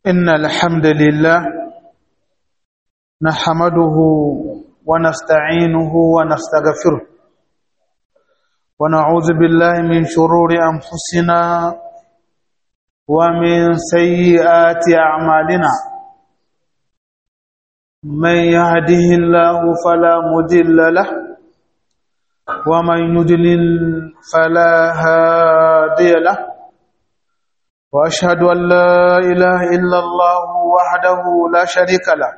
إن الحمد لله نحمده ونستعينه ونستغفره ونعوذ بالله من شرور أنفسنا ومن سيئات أعمالنا من يهده الله فلا مضل له ومن يضلل فلا هادي له واشهد ان لا اله الا الله وحده لا شريك له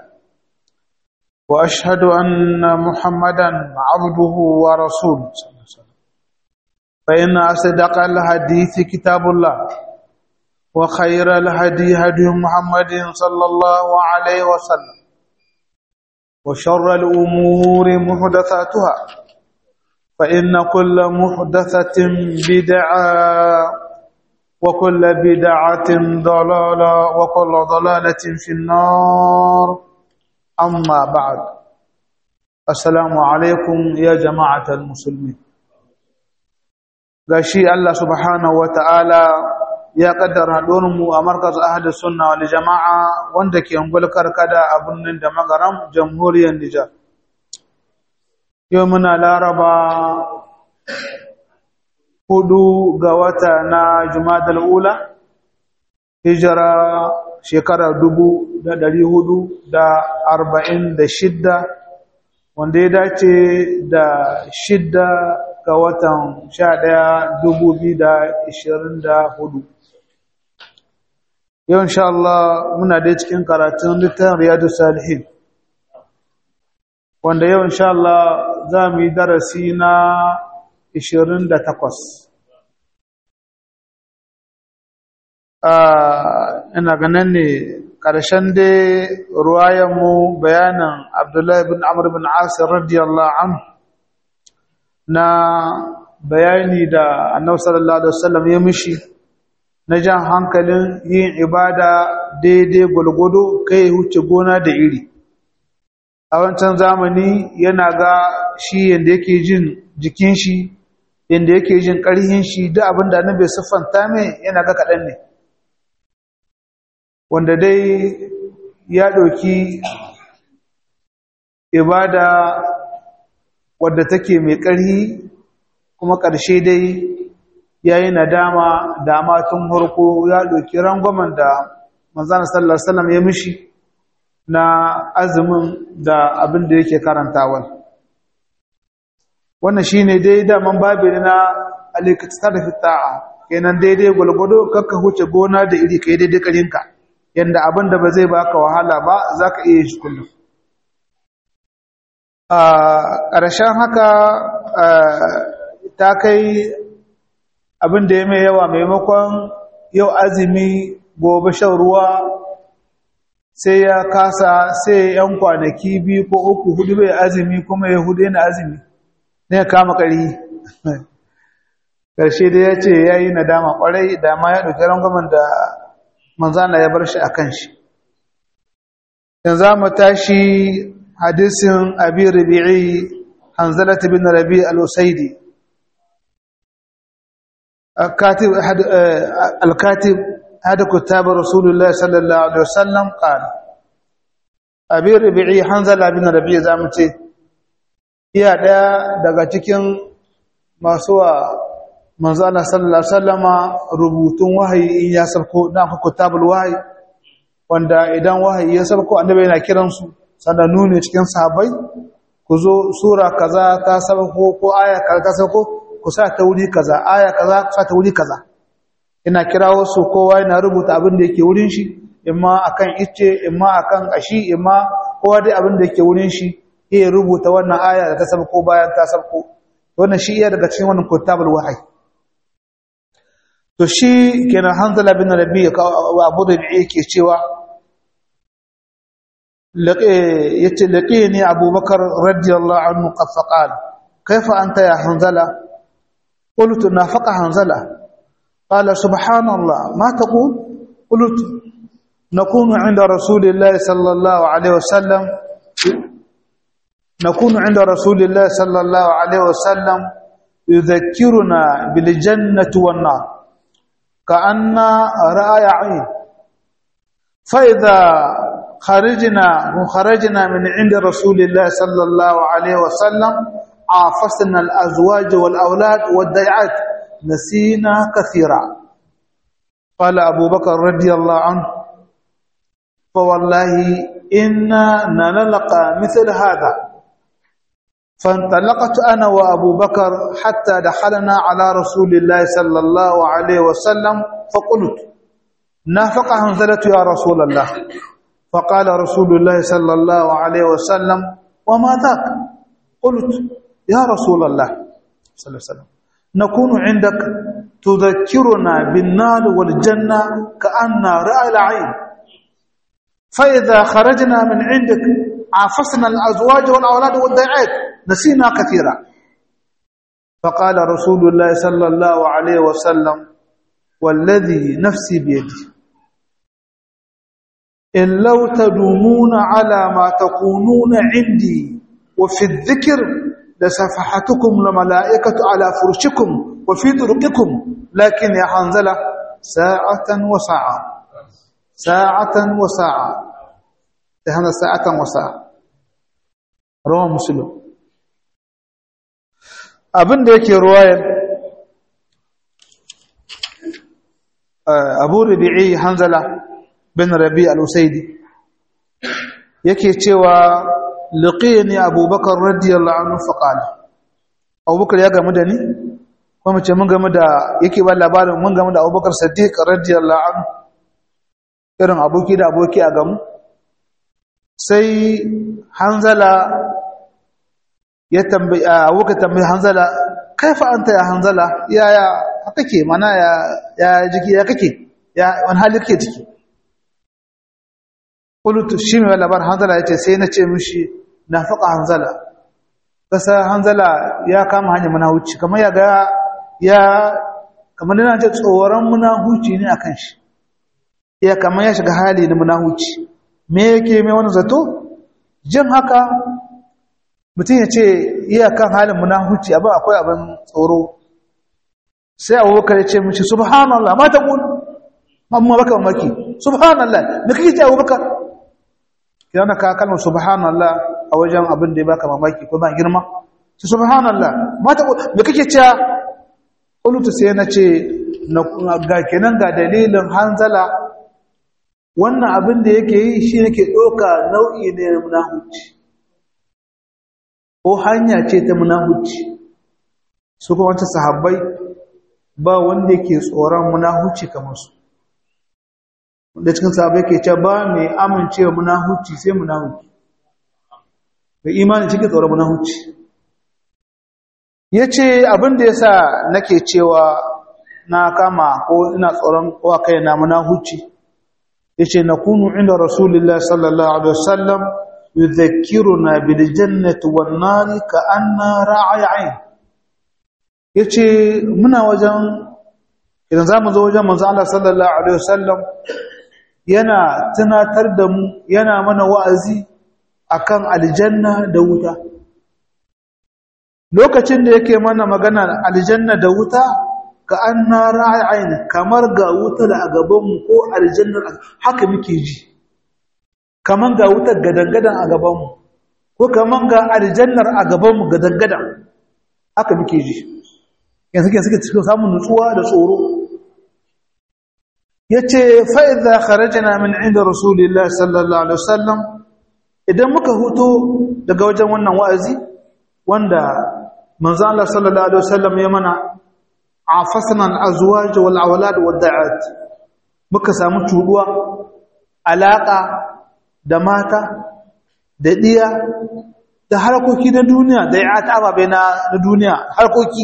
واشهد ان محمدا عبده ورسوله فان اصدق الحديث كتاب الله وخير الهدي هدي محمد صلى الله عليه وسلم وشر الامور محدثاتها فان كل محدثه بدعه وكل بدعة ضلالة وكل ضلالة في النار أما بعد السلام عليكم يا جماعة المسلمين gashi Allah subhanahu wa ta'ala ya kaddara mu a markaz ahadus sunna wal jama'a wanda ke ungulkar kada a birnin da magaram jamhuriyar Nijar yau muna laraba hudu ga wata na jumadal ula hijira shekara dubu da dari hudu da arba'in da shidda wanda ya dace da shidda ga watan sha ɗaya dubu biyu da ishirin da hudu yau insha Allah muna dai cikin karatun littafin riyadu salihin wanda yau insha Allah za mu yi darasi na ishirin da takwas ina ganin ne ƙarshen dai ruwayenmu bayanin abdullahi bin amur bin asir radiyallahu an na bayani da annabi sallallahu alaihi wasallam ya mishi na jan hankalin yin ibada daidai gwalgwado kai huce gona da iri a wancan zamani yana ga shi yadda yake jin jikin shi yadda yake jin ƙarhin shi duk abin da annabi siffanta mai yana ga kaɗan ne wanda dai ya ɗauki ibada wadda take mai ƙarhi kuma ƙarshe dai ya yi nadama da tun harko ya ɗauki rangwamen da manzana sallar salam ya mishi na azumin da abin da yake karantawa wannan shi ne dai daman babi na alikata da fita'a kenan daidai gwalgwado kakka huce gona da iri ka yi daidai karinka yadda abin da ba zai baka wahala ba za ka iya shi kullum a ƙarshen haka ta kai abin da ya mai yawa maimakon yau azumi gobe shan ruwa sai ya kasa sai yan kwanaki biyu ko uku hudu bai azumi kuma ya hudu yana azumi ne ya kama ƙari ƙarshe da ya ce ya yi nadama ƙwarai da ma ya ɗauki rangwamen da manzana ya bar shi a kan shi yanzu mu tashi hadisin abi rabi'i hanzalata bin rabi al-usaidi al-katib hada kutab rasulullah sallallahu alaihi wasallam qala abi rabi'i hanzala bin rabi zamu ce iya daya daga cikin masu wa manzo Allah sallallahu alaihi wasallama rubutun wahayi in ya sabko dan kutabul wahayi wanda idan wahayi ya sabko annabi yana kiran su sanannu ne cikin sahabbai ku zo sura kaza ta sabko ko aya kaza ta sabko ku sa ta wuri kaza aya kaza ku sa ta wuri kaza ina kirawo su kowa yana rubuta abin da yake wurin shi imma akan icce imma akan kashi imma kowa dai abin da yake wurin shi ya rubuta wannan aya da ta sabko bayan ta sabko wannan shi iya daga cikin wannan kutabul wahayi to shi kenan hanzala bin rabi abu da yake cewa yace laqini abubakar radiyallahu anhu qad faqala kaifa anta ya hanzala qultu nafaqa hanzala qala subhanallah ma taqul qultu nakunu inda rasulillahi sallallahu alaihi wasallam nakunu inda rasulillahi sallallahu alaihi wasallam يذكرنا بالجنة والنار كأن رأي عين فإذا خرجنا وخرجنا من عند رسول الله صلى الله عليه وسلم عافسنا الأزواج والأولاد والضيعات نسينا كثيرا قال أبو بكر رضي الله عنه فوالله إنا نلقى مثل هذا فانطلقت أنا وأبو بكر حتى دخلنا على رسول الله صلى الله عليه وسلم فقلت نافق حنزلة يا رسول الله فقال رسول الله صلى الله عليه وسلم وما ذاك قلت يا رسول الله صلى الله عليه وسلم نكون عندك تذكرنا بالنار والجنة كأن رأى العين فإذا خرجنا من عندك عافسنا الأزواج والأولاد والضيعات نسينا كثيرا فقال رسول الله صلى الله عليه وسلم والذي نفسي بيدي إن لو تدومون على ما تكونون عندي وفي الذكر لسفحتكم الملائكة على فرشكم وفي طرقكم لكن يا حنزلة ساعة وساعة ساعة وساعة هذا ساعة وساعة رواه مسلم abin da yake ruwayar abu rubi'i hanzala bin rabi al-usaidi yake cewa liqini abubakar radiyallahu anhu faqala abubakar ya gamu da ni kuma ce mun gamu da yake ba labarin mun gamu da abubakar siddiq radiyallahu anhu irin aboki da aboki a gamu sai hanzala ya tambayi abubakar tambayi hanzala kaifa anta ya hanzala ya ya kake mana ya ya jiki ya kake ya wani hali kake ciki qultu shi mai labar hanzala yace sai na ce mishi nafaqa hanzala kasa hanzala ya kama hanya munahuci kamar ya ga ya kamar yana ce tsoron munahuci ne akan shi ya kamar ya shiga hali na munahuci me yake mai wani zato jin haka mutum ya ce iyakan halin munahuci abin akwai abin tsoro sai abubakar ya ce mishi subhanallah ma ta ƙun amma baka mamaki subhanallah da kake ce abubakar ya na ka kalmar subhanallah a wajen abin da ya baka mamaki ko ba girma su subhanallah ma ta ƙun da kake ce ƙulutu sai na ce ga kenan ga dalilin hanzala wannan abin da yake yi shi nake ɗauka nau'i ne na munahuci ko hanya ce ta munahuci su kuma wata sahabbai ba wanda yake tsoron munahuci kamar su da cikin sahabbai ke ce ba mai amincewa munahuci sai munahuci mai imani cike tsoron munahuci ya ce abinda ya sa nake cewa na kama ko ina tsoron wa kai na munahuci ya ce na kunu inda rasulullah sallallahu alaihi wasallam يذكرنا بالجنة والنار كأن راعي عين yace muna wajen idan zamu zo wajen manzo Allah sallallahu alaihi wasallam yana tunatar da mu yana mana wa'azi akan aljanna da wuta lokacin da yake mana magana aljanna da wuta ka anna ra'ayin kamar ga wuta da a gaban mu ko aljanna haka muke ji kaman ga wutar gadangadan a gabanmu ko kaman ga aljannar a gabanmu gadangadan aka muke ji yanzu ke suke cikin samun nutsuwa da tsoro ya ce fa'iza kharajana min inda rasulillah sallallahu alaihi wasallam idan muka huto daga wajen wannan wa'azi wanda manzo Allah sallallahu alaihi wasallam ya mana afasna al-azwaj wal awlad wad da'at muka samu tuduwa alaka da mata da ɗiya da harkoki na duniya da ya ta ababe na duniya harkoki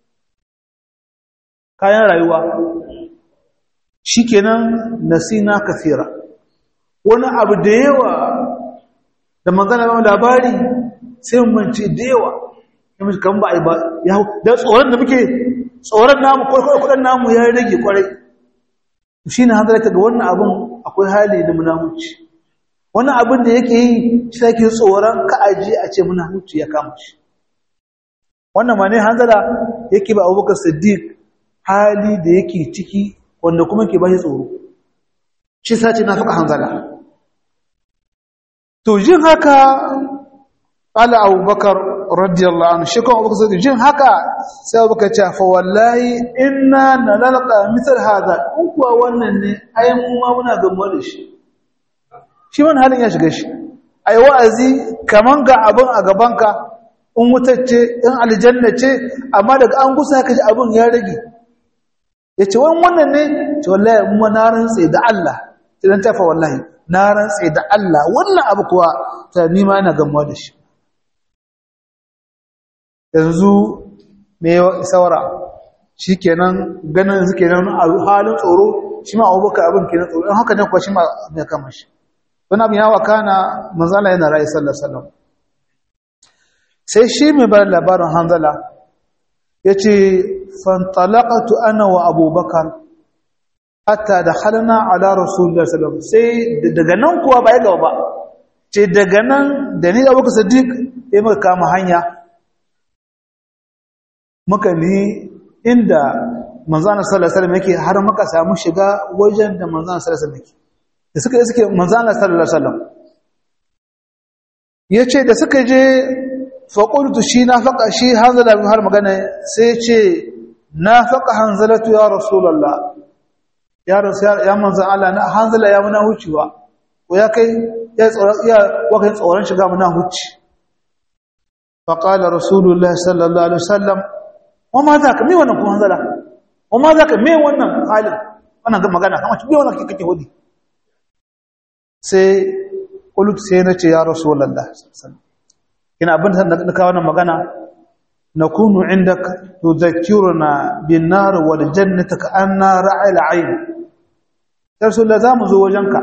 kayan rayuwa shi kenan nasina kafira wani abu da yawa da magana ba labari sai mance da yawa yamma kan ba a yi ba da tsoron da muke tsoron namu kwaikwayo kudin namu ya rage kwarai shi ne hanzarta ga wannan abin akwai hali da munamuci wani abin da yake yi shi yake tsoron ka'aji a ce muna hutu ya kama shi wannan ma ne hanzara yake ba abubakar siddiq hali da yake ciki wanda kuma ke ba shi tsoro shi sace na faƙa hanzala to jin haka ala abubakar radiyallahu anhu shi kuma abubakar sai jin haka sai abubakar ce fa wallahi inna nalalqa misal hada in kuwa wannan ne ai mu ma muna gamuwa da shi shi wani halin ya shiga shi ai wa'azi kaman ga abin a gabanka in wutacce in aljanna ce amma daga an gusa ka ji abin ya rage yace wani wannan ne ce wallahi mu na rantse da Allah idan tafa wallahi na rantse da Allah wannan abu kuwa ta nima ina gamuwa da shi yanzu me saura shi kenan ganin su kenan a halin tsoro shi ma abubakar abin kenan tsoro in haka ne kuwa shi ma mai kama shi wani abin yawa kana manzala yana rayu sallallahu sai shi mai bar labarin hanzala ya ce fantalakatu ana wa abubakar hatta da halina ala rasulullah sallallahu sai daga nan kuwa ba ya gaba ba ce daga nan da ni abubakar sadiq ya muka kama hanya muka ni inda manzana sallallahu alaihi wasallam yake har muka samu shiga wajen da manzana sallallahu alaihi wasallam yake da suka suke manzana sallallahu alaihi wasallam yace da suka je fa qultu shi na faqa shi hanzala har magana sai ce na faqa hanzalatu ya rasulullah ya rasul ya manzan Allah na hanzala ya muna hucewa ko ya kai ya tsoron ya wakai tsoron shiga muna huci fa qala rasulullah sallallahu alaihi wasallam wa ma za ka me wannan kuma hanzala wa ma za ka me wannan halin wannan ga magana kamar me wannan kake hudi sai kulut sai na ce ya rasulullah ina abin da na kawo wannan magana nakunu indaka tudhakkiruna bin nar wal jannati ka anna ra'il ayn ya rasulullah zamu zo wajenka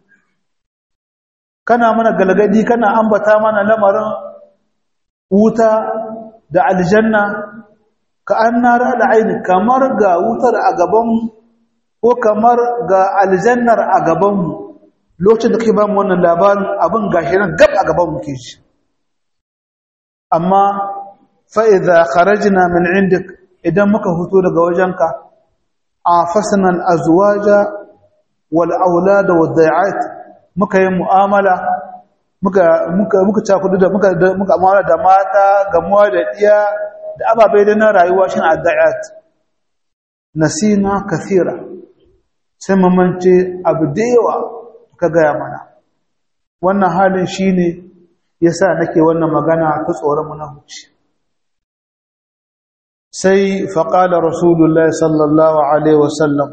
kana mana galgadi kana ambata mana lamarin wuta da aljanna ka an nara al'aini kamar ga wutar a gabanmu ko kamar ga aljannar a gabanmu lokacin da kai ba mu wannan labarin abin gashi nan gab a gabanmu ke shi amma fa'iza kharajina min indik idan muka fito daga wajenka a fasinan azuwaja wal aulada wa dai'at muka yi mu'amala muka muka muka cakudu da muka muka mu'amala da mata gamuwa da iya da ababai da na rayuwa shi adda'at nasina kathira sai mamance abu da yawa ka gaya mana wannan halin shine yasa nake wannan magana ta tsoron munafici sai faqala rasulullahi sallallahu alaihi wasallam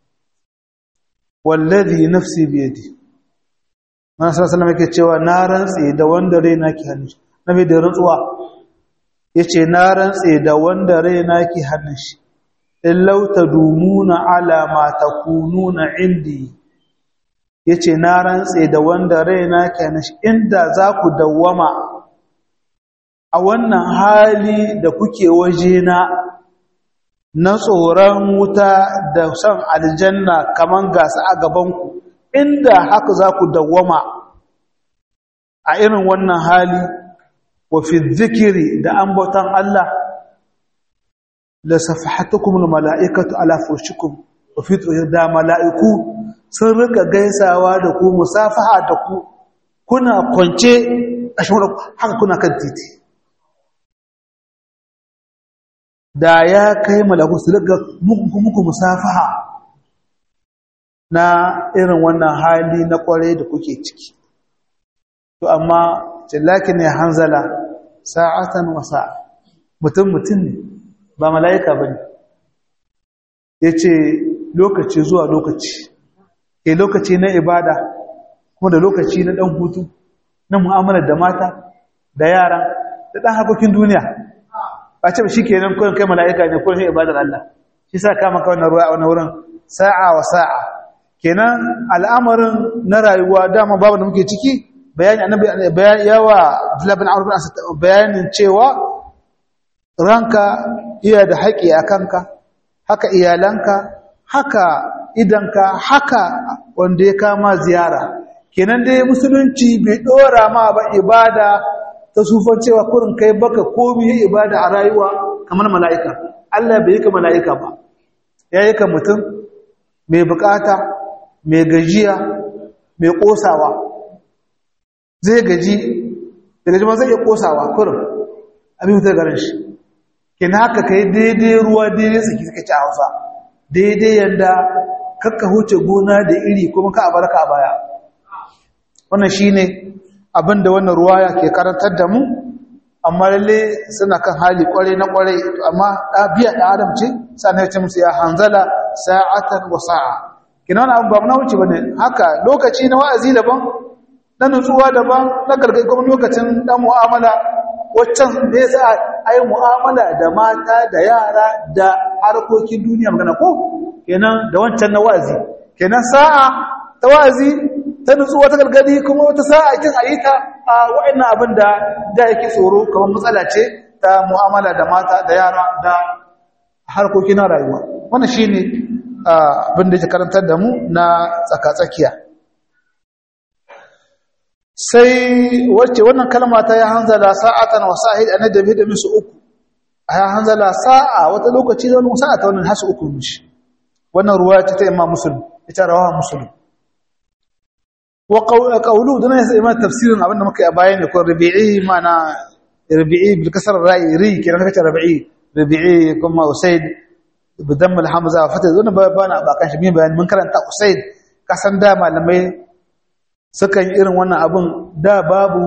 wallazi nafsi biyadi Manzo sallallahu alaihi yake cewa na rantse da wanda raina ke hannu nabi da rantsuwa yace na rantse da wanda raina ke hannun shi illau tadumuna ala ma takununa indi yace na rantse da wanda raina ke hannun shi inda za ku dawwama a wannan hali da kuke wajena na tsoron wuta da son aljanna kaman gasa a gabanku inda haka za ku dawwama a irin wannan hali wa fi zikiri da ambaton Allah la safahatukum almalaikatu ala furshikum wa fi da malaiku sun rika gaisawa da ku musafaha da ku kuna kwance a shi haka kuna kan titi da ya kai malaku su rika muku musafaha na irin wannan hali na kware da kuke ciki to amma jallaki ne hanzala sa'atan wa sa'a mutum mutum ne ba mala'ika bane yace lokaci zuwa lokaci ke lokaci na ibada kuma da lokaci na dan hutu na mu'amalar da mata da yara da dan hakokin duniya ba ce shi kenan kullun kai mala'ika ne kullun ibadar Allah shi sa ka maka wannan ruwa a wannan wurin sa'a wa sa'a kenan al'amarin na rayuwa dama babu da muke ciki bayani annabi bayani yawa Abdullah bin Amr bin bayanin cewa ranka iya da haƙi a kanka haka iyalanka haka idanka haka wanda ya kama ziyara kenan dai musulunci bai dora ma ba ibada ta sufan cewa kurin kai baka komi ibada a rayuwa kamar mala'ika Allah bai yi ka mala'ika ba ya yi ka mutum mai bukata mai gajiya mai kosawa zai gaji da gaji ma zai iya kosawa kurin abin mutar garin shi kina haka kai daidai ruwa daidai tsaki suka ci a hausa daidai yadda kakka huce gona da iri kuma ka abarka a baya wannan shine abin da wannan ruwaya ke karantar da mu amma lalle suna kan hali kwarai na kwarai amma biya da adam ce sannan ya ce musu ya hanzala sa'atan wa sa'a kina wani abu ba na wuce bane haka lokaci na wa'azi daban na nutsuwa daban na gargaɗi kuma lokacin dan mu'amala waccan da ya sa ai mu'amala da mata da yara da harkokin duniya magana ko kenan da wancan na wa'azi kenan sa'a ta wa'azi ta nutsuwa ta gargadi kuma wata sa'a kin ayyuka a wa'annan abin da da yake tsoro kamar matsala ce ta mu'amala da mata da yara da harkokin na rayuwa wannan shine abin da yake karantar da mu na tsaka-tsakiya sai wacce wannan kalma ta ya hanzala sa'atan wa sa'id annabi da musu uku ya hanzala sa'a wata lokaci da wannan sa'a ta wannan hasu uku mishi wannan ruwaya ta Imam Muslim ita rawaha Muslim wa qawlu dana sai imam tafsirin abinda muka yi bayani ko rabi'i mana rabi'i bil kasr ra'i ri kiran kace rabi'i rabi'i kuma usaid bidam al hamza fata wannan bana ba kan shi min bayani mun karanta usaid kasan da malamai sukan irin wannan abin da babu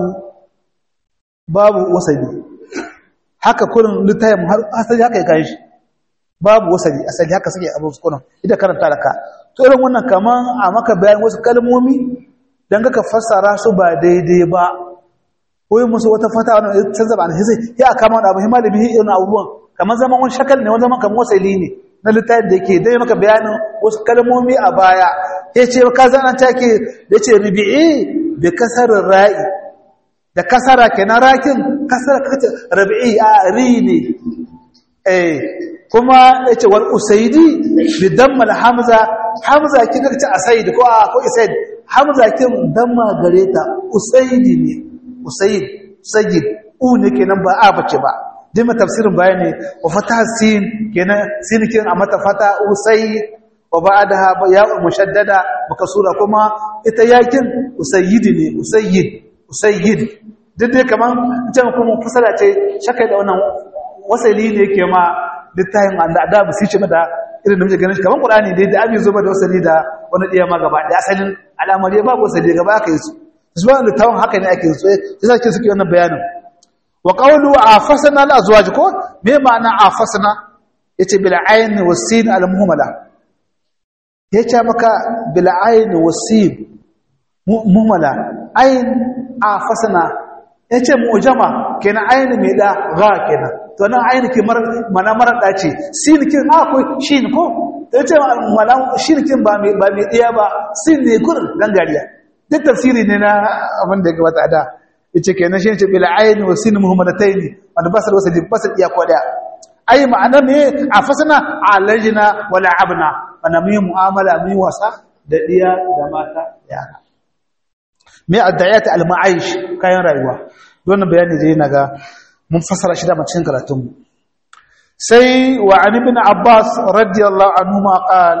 babu wasali haka kurin littafin har asali haka ya kai shi babu wasali asali haka suke abin su kurin idan karanta da ka to irin wannan kaman a maka bayan wasu kalmomi dan ka fassara su ba daidai ba ko yi musu wata fata wannan canza ba na hizai ya kama wani abu himalimi irin abubuwan kamar zaman wani shakal ne wani zaman kamar wasali ne na littafin da yake dai maka bayanin wasu kalmomi a baya ya ce ka zana take da ce rubi'i da kasarar ra'i da kasara kenan rakin kasara kace rubi'i a ri ne eh kuma yace wal usaidi bi damma hamza hamza kin kace asaid ko a ko isaid hamza kin damma gare ta usaidi ne usaid sajid u ne kenan ba a bace ba dima tafsirin bayani wa fatah sin kenan sin kin a mata fata usaid wa ba'daha ya'u mushaddada makasura kuma ita yakin usayyid ne usayyid usayyid duk dai kaman can kuma fasala ce shakai da wannan wasali ne ke ma littafin da adabu sai ce da irin da muke ganin kaman qur'ani dai da abin zuba da wasali da wani diya ma gaba da asalin al'amari ba wasali gaba aka yi su zuwa littafin haka ne ake so sai sai suke wannan bayanin wa qawlu afasna al azwaj ko me ma'ana afasna yace bil ayn was sin al muhmala ya ce maka bil'ayin wasib mummala ayin a fasana ya ce mujama kenan ayin mai da ga kenan to nan ayin ke mana marar dace sinikin akwai shi ko ta ce shinikin ba mai ɗaya ba sin ne kurin gangariya duk tafsiri ne na abin da ya gabata da ya ce kenan shi ne ce bil'ayin wasin muhammadatai ne wanda ba su da wasu ba su iya kwada ai ma'ana ne a fasana a lajina wala abna ana mai mu'amala mai wasa da diya da mata yara mai addayat al-ma'aish kayan rayuwa don bayani da yana ga mun fasara shi da cikin karatun mu sai wa an ibn abbas radiyallahu anhu ma qal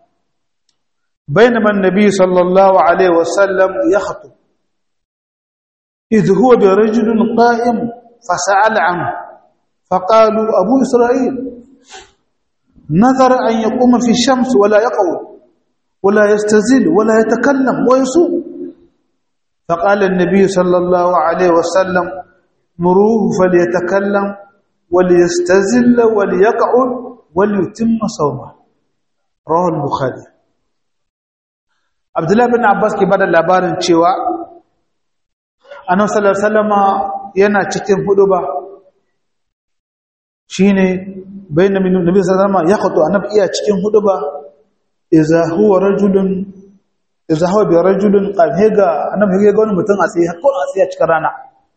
بينما النبي صلى الله عليه وسلم يخطب إذ هو برجل قائم فسأل عنه فقالوا أبو إسرائيل نذر أن يقوم في الشمس ولا يقعد ولا يستزل ولا يتكلم ويصوم فقال النبي صلى الله عليه وسلم مروه فليتكلم وليستزل وليقعد وليتم صومه رواه البخاري عبد الله بن عباس ke bada labarin cewa annabi sallallahu alaihi wasallama yana cikin huduba shine bayan nabi sallallahu alaihi ya khutu annabi iya cikin huduba idza huwa rajulun idza huwa bi rajulin qad higa annabi higa wani mutum a tsaye ko a tsaye cikin rana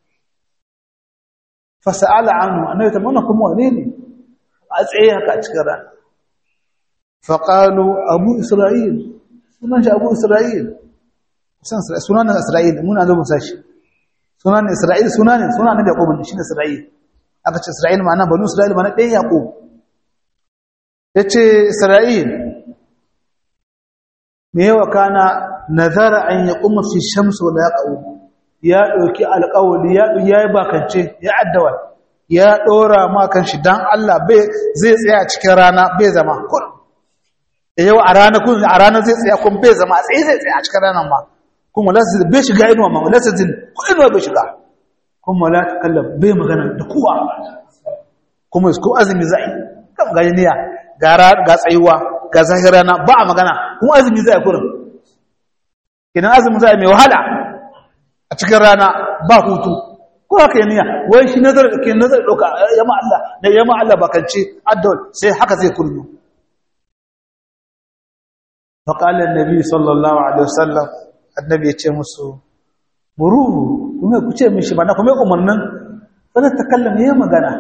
fa sa'ala anhu annabi ta mana kuma wane ne a tsaye haka cikin rana fa qalu abu isra'il sunan shi abu isra'il sunan isra'il mun an zo musa shi sunan isra'il sunan sunan nabi yaqub shi ne isra'il aka ce Isra'il ma'ana banu Isra'il ma'ana ɗan Yaƙub ya ce Isra'il me yawa kana nazara an ya kuma fi shamsu wala yaqau ya dauki alƙawli ya yayi bakance ya addawa ya dora ma kan shi dan Allah bai zai tsaya cikin rana bai zama kun yau a rana kun a rana zai tsaya kun bai zama a tsaye zai tsaya a cikin ranan ma kuma wala zai bai shiga inuwa ma wala zai ko inuwa bai shiga kuma wala takallam bai magana da kowa kuma ko azumi zai kan ga niyya ga ga tsayuwa ga zahirana ba a magana kuma azumi zai kurin idan azumi zai mai wahala a cikin rana ba hutu ko haka yi niyya wai shi nazar da ke nazar ɗauka yamma Allah da yamma Allah bakance addawal sai haka zai kullu faƙalar nabi sallallahu alaihi wasallam annabi ya ce musu muruhu kuma ku ce mishi ba na kuma umarnin wani takallam ya magana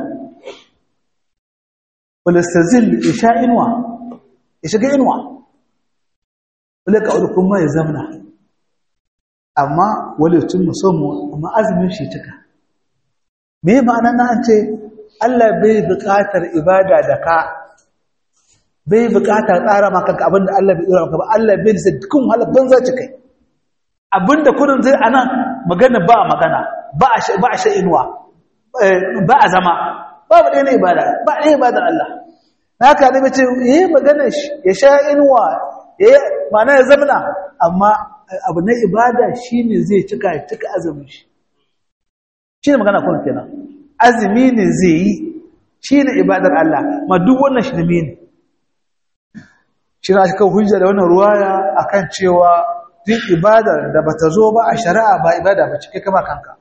walastazil ya sha inuwa ya shiga inuwa wale ka wadda kuma ya zamna amma wale tun musamman amma azumin shi cika me ma'ana na an ce Allah bai buƙatar ibada da ka bai buƙatar tsara maka abinda Allah bai tsara maka ba Allah bai da dukkan wahala banza ci kai abinda kudin zai anan magana ba a magana ba a sha inuwa ba a zama babu ɗaya na ibada ba ɗaya ibadar Allah na haka ne mace yi magana ya sha inuwa ya mana ya zamana amma abu na ibada shi ne zai cika cika azumin shi shi ne magana kuma kenan azumi ne zai yi shi ne ibadar Allah ma duk wannan shi ne shi na cikin hujja da wannan ruwaya akan cewa duk ibadar da bata zo ba a shari'a ba ibada ba cike kama kanka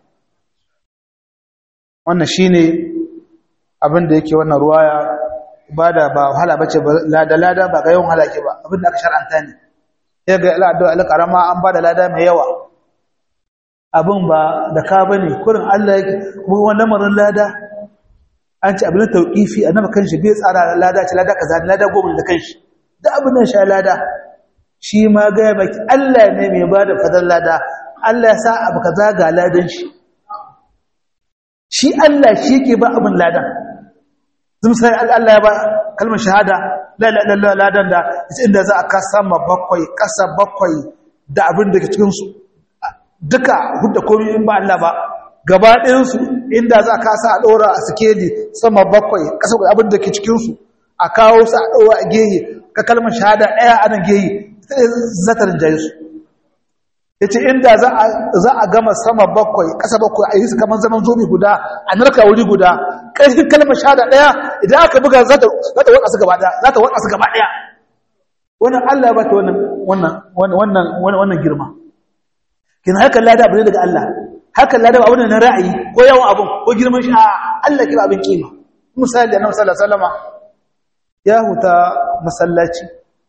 wannan shine abin da yake wannan ruwaya ibada ba wahala bace ba lada lada ba ga yawan halaki ba abin da aka shar'anta ne ya ga al'adu al-karama an bada lada mai yawa abin ba da ka bane kurin Allah yake kuma wannan lamarin lada an ci abin tauqifi annabi kanshi bai tsara lada ce lada kaza lada goma da kanshi da abin da sha lada shi ma ga baki Allah ne mai bada fadar lada Allah ya sa abu kaza ga ladan shi shi Allah shi ke ba abin ladan zun sai Allah ya ba kalmar shahada la ilaha illallah ladan da inda za a kasa ma bakwai kasa bakwai da abin da ke cikin su duka hudda komai in ba Allah ba gaba ɗayan su inda za a kasa a dora a sikeli sama bakwai kasa abin da ke cikin su a kawo su a dora a gehe ka kalmar shahada ɗaya ana gehe zatar jayi su yace inda za a za a gama sama bakwai ƙasa bakwai a yi su kamar zaman zomi guda a narka wuri guda ƙarfin kalmar shahada ɗaya idan aka buga za ta waka su gaba ɗaya za ta waka su gaba ɗaya wannan Allah ya bata wannan wannan wannan wannan girma kin haka lada abu ne daga Allah haka lada abu ne na ra'ayi ko yawan abun ko girman shi a Allah kira abin kima misali annabi sallallahu alaihi wasallama ya huta masallaci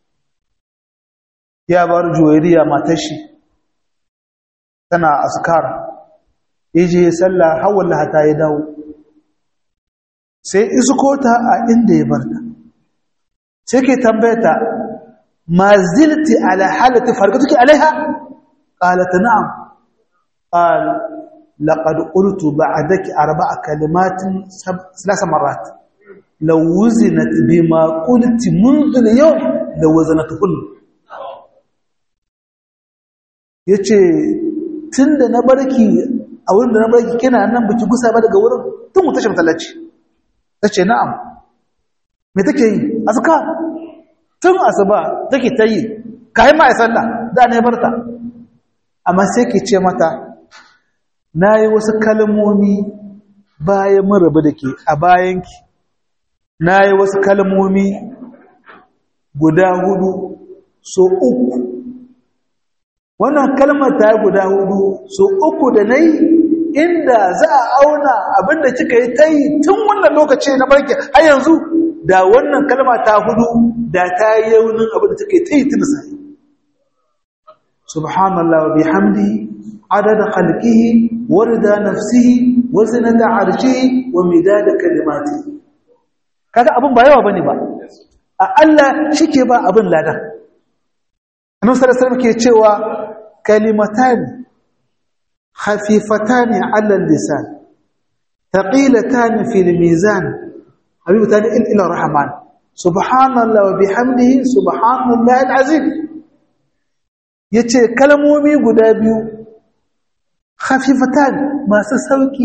ya bar juwairiya matar shi tana askar yaje sallah hawal hata ya dawo sai iskota a inda ya barta sai ke tambayata ma zilti ala halati farkatuki alaiha qalat na'am qal laqad qultu ba'daki arba'a kalimatin thalath marrat law wuzinat bima qulti منذ اليوم law wazanatuhun yace tunda na barki a wurin da na barki kina nan biki gusa ba daga wurin tun mu tashi masallaci tace na'am me take yi azka tun asuba take ta yi kai ma ai sallah da ne barta amma sai ke ce mata nayi wasu kalmomi bayan mun rabu dake a bayanki nayi wasu kalmomi guda hudu so uku wannan kalmar ta guda hudu so uku da nayi inda za a auna abinda kika yi ta yi tun wannan lokaci na barke har yanzu da wannan kalma ta hudu da ta yi yaunin abinda take ta yi tun sai subhanallah wa bihamdi adada khalqihi wa rida nafsihi wa zinata arshihi wa midada kalimati kaga abin ba yawa bane ba a Allah shike ba abin ladan annabi sallallahu alaihi wasallam ke cewa kalimatan خفيفتان على اللسان ثقيلتان في الميزان حبيبتان إلى الرحمن سبحان الله وبحمده سبحان الله العظيم yace kalmomi guda biyu khafifatan masu sauki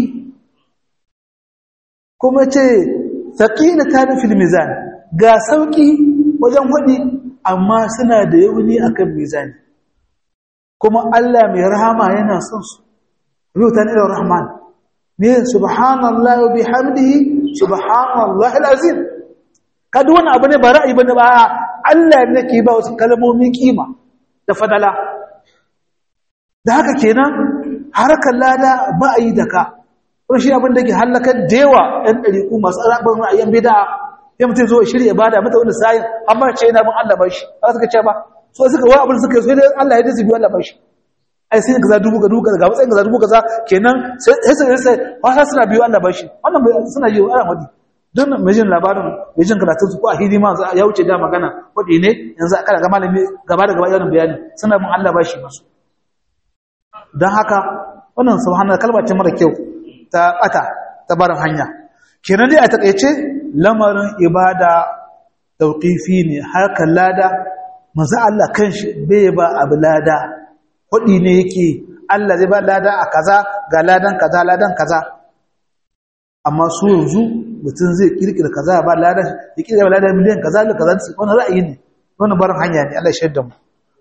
kuma ce thaqilatan fil mizan ga sauki wajen hudi amma suna da yauni akan mizani kuma Allah mai rahama yana son su yutan ila rahman ne subhanallahi wa bihamdihi subhanallahi alazim kada wannan abu ne ba ra'ayi bane ba Allah ne ke ba wasu kalmomi kima da fadala da haka kenan harkar lada ba a yi da ka wani shi abin da ke hallakar da yawa ɗan ɗariƙu masu rabin ra'ayin bida ya mutum zo shirya bada mata wani sayin amma ce yana bin Allah bashi ba suka ce ba so suka wa abin suka so dai Allah ya dace biyu Allah bashi ai sai kaza dubu ga dubu ga matsayin kaza dubu kaza kenan sai sai sai wasa suna biyu Allah bashi wannan suna yi ana wadi don mai jin labarin mai jin karatun su ko a hidima ya wuce da magana wadi ne yanzu kana ga malami gaba da gaba yawan bayani suna bin Allah bashi masu don haka wannan subhanallah kalma ce mara kyau ta bata ta barin hanya kenan dai a takeice lamarin ibada tauqifi ne haka lada manzo Allah kanshi bai ba abu lada kudi ne yake Allah zai ba lada a kaza ga ladan kaza ladan kaza amma su yanzu mutum zai kirkira kaza ba lada ya kirkira lada miliyan kaza da kaza wannan ra'ayi ne wannan barin hanya ne Allah ya shaida mu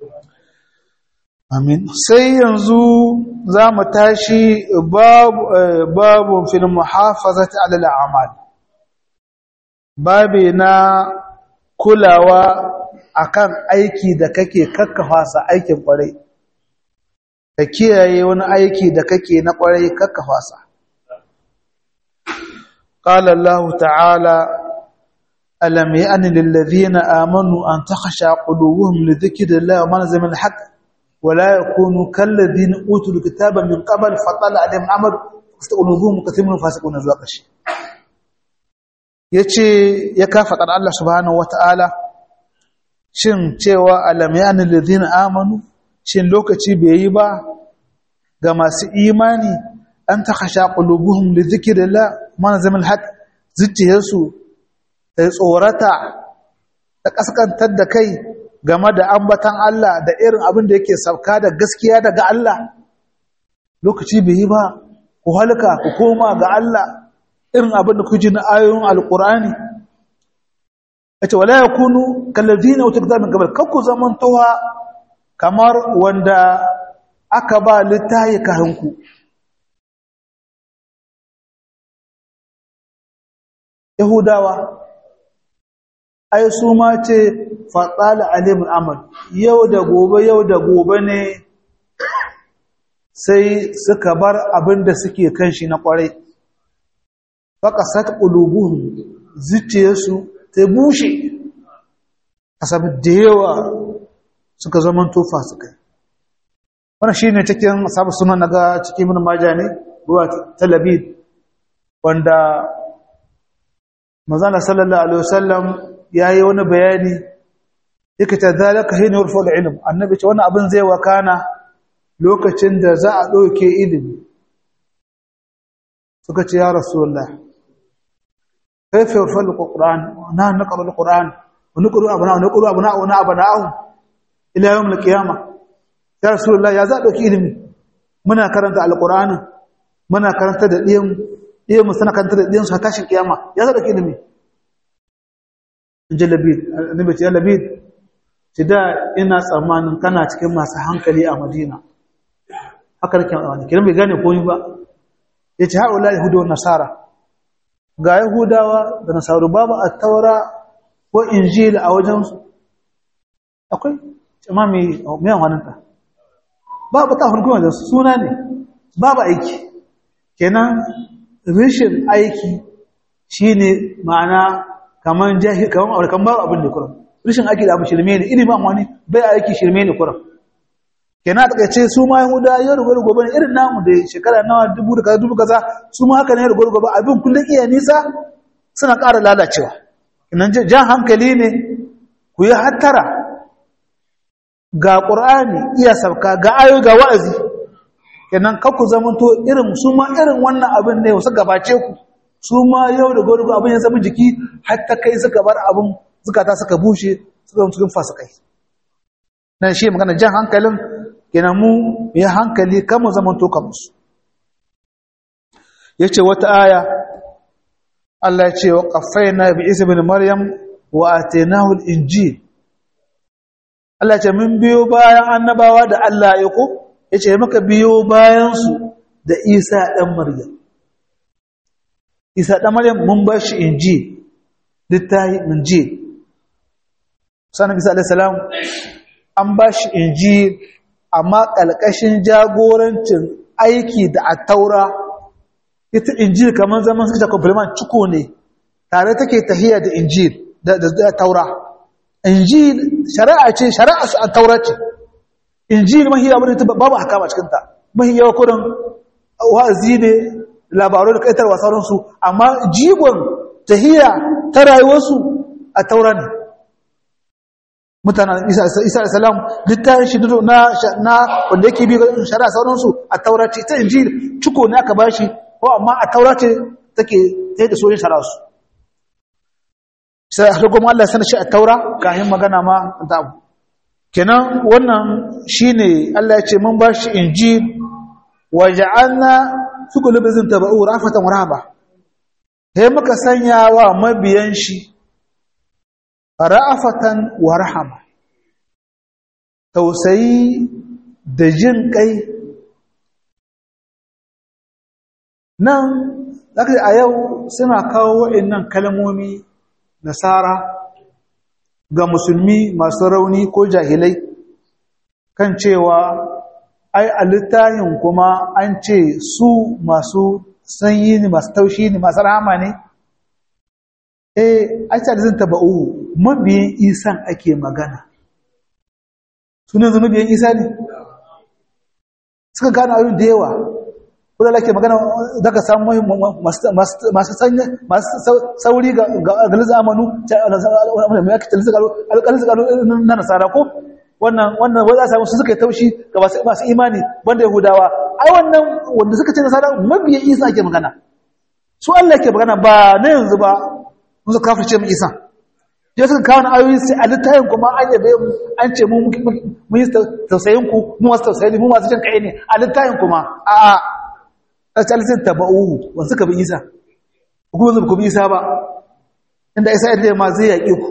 amin sai yanzu za mu tashi babu fil muhafazati ala al'amal babe na kulawa akan aiki da kake kakkafa sa aikin kwarai ka kiyaye wani aiki da kake na kwarai kakkafa sa qala allah ta'ala alam ya'ni lil ladhina amanu an takhsha qulubuhum li dhikrillahi wa ma nazala min haqq ولا يكونوا كالذين اوتوا الكتاب من قبل فطال عليهم عمل فاستقلوهم كثير من الفاسقون zuwa ƙarshe yace ya ka fadar Allah subhanahu wataala shin cewa alam yani alladhina amanu shin lokaci bai yi ba ga masu imani an takhasha qulubuhum li dhikrillah man zamal haq zuciyarsu ta tsorata ta kaskantar da kai game da ambatan Allah da irin abin da yake sauka da gaskiya daga Allah lokaci bai yi ba ku halka ku koma ga Allah irin abin da ku ji na ayoyin alkur'ani yace wala yakunu kalladina wata kitabin qabl kakku zaman towa kamar wanda aka ba littayi kahanku yahudawa ai su ma ce fatsala alimin amal yau da gobe yau da gobe ne sai suka bar abin da suke kan shi na kwarai faƙasat ƙulubuhun zuciyarsu ta bushe a sabi da yawa suka zaman tofa su kai wani shi ne cikin sabu suna na ga cikin min maja ne ruwa talabid wanda mazana sallallahu alaihi wasallam ya yi wani bayani yake ta zalaka hini warfa da ilim annabi ce wani abin zai wakana lokacin da za a ɗauke ilimi suka ce ya rasulullah kaifa warfa da ƙur'an na naƙaru da ƙur'an wani ƙuru abu na wani ƙuru abu na wani abu na ahun ila yawon alƙiyama ya rasulullah ya za a ɗauki ilimi muna karanta alƙur'anin muna karanta da ɗiyan ɗiyan mu sana karanta da ɗiyan su a tashin ƙiyama ya za a ɗauki ilimi in ji labid annabi ce ya labid ci da ina tsammanin kana cikin masu hankali a madina haka nake wani kiran bai gane komai ba ya ce haɗula yahudu wa nasara ga yahudawa da nasaru babu a taura ko injila a wajensu akwai cima mai miyan hannunta babu ta hukuma da suna ne babu aiki kenan rishin aiki shine ma'ana kaman jahil kaman aure kan babu abin da kuram rishin aiki da abu shirme ne ilimin amma ne bai aiki shirme ne kuram kenan a takaice su ma yahuda yau da gobe gobe irin namu da shekara nawa dubu da kaza dubu kaza su ma haka ne da gobe gobe abin kullum iya nisa suna ƙara lalacewa kenan jan hankali ne ku yi hattara ga ƙur'ani iya sauka ga ayo ga wa'azi kenan kan ku zamanto irin su ma irin wannan abin ne wasu gabace ku su ma yau da gobe abin ya zama jiki hatta kai suka bar abin zukata suka bushe suka zama cikin fasikai nan shi magana jan hankalin kenan mu yi hankali kama zaman toka musu ya ce wata aya Allah ce wa ƙafaina bi isa bin maryam wa atenahu injil Allah ce mun biyo bayan annabawa da Allah ya ko ya ce muka biyo bayansu da isa ɗan maryam isa ɗan maryam mun ba shi injil littahi injil sanar isa alaihissalam an ba shi injil amma ƙalƙashin jagorancin aiki da a taura ita injil kamar zaman suka compliment ciko ne tare take tahiya da injil da taura injil shari'a ce shari'a su a taura ce injil mahi abin da babu haka a cikinta mahi yawa kudin wa'azi ne labaru da kaitarwa sauransu amma jigon tahiya ta rayuwarsu a taura ne mutanen isa da salam littafin shi na wanda yake biyu shari'a sauransu a taura ce ta injil ciko ne aka bashi ko amma a taura ce take sai da soyin shari'a su sai har kuma Allah sanar shi a taura kafin magana ma ta abu kenan wannan shine Allah ya ce mun bashi injil wa ja'alna fi qulubihim tabau rafatan wa rahaba sai muka sanya wa mabiyan shi ra'afatan wa rahama tausayi da jin kai nan zaka a yau suna kawo waɗannan kalmomi nasara ga musulmi masu rauni ko jahilai kan cewa ai a littafin kuma an ce su masu sanyi ne masu taushi ne masu rahama ne eh a ce da zan taba'u mabiyin isan ake magana sunan zunubiyan isa ne suka gano abin da yawa kuma lake magana da ka samu masu sanya masu sauri ga galiza amanu mai ake talisa galo na nasara ko wannan wannan wanda za su suka yi taushi ga masu imani banda yahudawa ai wannan wanda suka ce nasara mabiyan isa ake magana su allah ke magana ba na yanzu ba mun su kafirce mu isa ya suka kawo na ayoyi sai a littayin kuma an yabe mu an ce mu mun yi tausayin ku mu wasu tausayi mu masu jin kai ne a littayin kuma a'a tsalisin taba'uhu wasu ka bi isa kuma zuba ku bi isa ba inda isa yadda ma zai yaƙi ku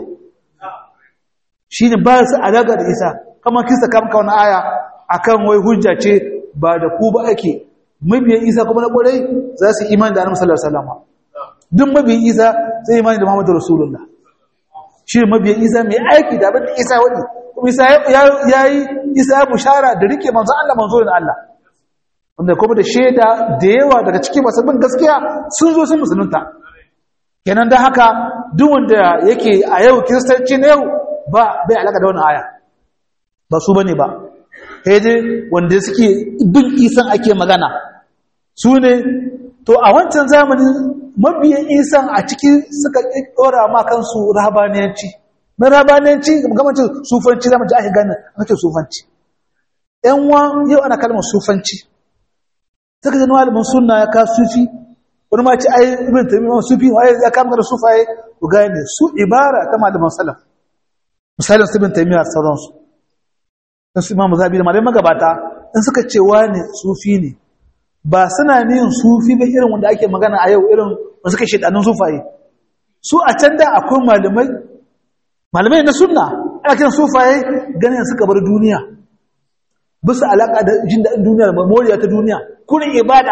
shi ne ba su alaƙa da isa kamar kisa kamka wani aya a kan wai hujja ce ba da ku ba ake mabiyan isa kuma na ƙwarai za su imani da annabi sallallahu alaihi wasallam duk mabiyan isa zai imani da muhammadu rasulullah shi ne mabiyan isa mai aiki da abin da isa wani kuma isa ya yi isa ya bushara da rike manzo Allah manzo da Allah wanda kuma da shaida da yawa daga cikin masu bin gaskiya sun zo sun musulunta kenan da haka duk wanda yake a yau kiristanci na yau ba bai alaka da wannan aya ba su bane ba sai dai wanda suke bin isan ake magana su ne to a wancan zamanin mabiyan isan a ciki suka dora ma kansu rahabaniyanci na rahabaniyanci gamacin sufanci zama ji ake ganin ake sufanci yan wa yau ana kalmar sufanci saka da malamin sunna ya ka sufi wani ma ci ai ibn taymiyyah sufi wai ya kama da sufaye ku gane su ibara ta malaman salaf misalin ibn taymiyyah sauran su dan su imamu zabi da malaman magabata in suka ce wani sufi ne ba suna niyin sufi ba irin wanda ake magana a yau irin wanda suka shedanun sufaye su a can da akwai malamai malamai na sunna ana kiran sufaye ganin suka bar duniya bisa alaka da jin daɗin duniya da moriya ta duniya kurin ibada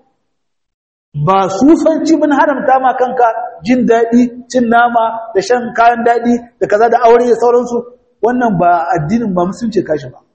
ba sufanci mun haramta ma kanka jin daɗi cin nama da shan kayan daɗi da kaza da aure da sauransu wannan ba addinin ba musulunci kashi ba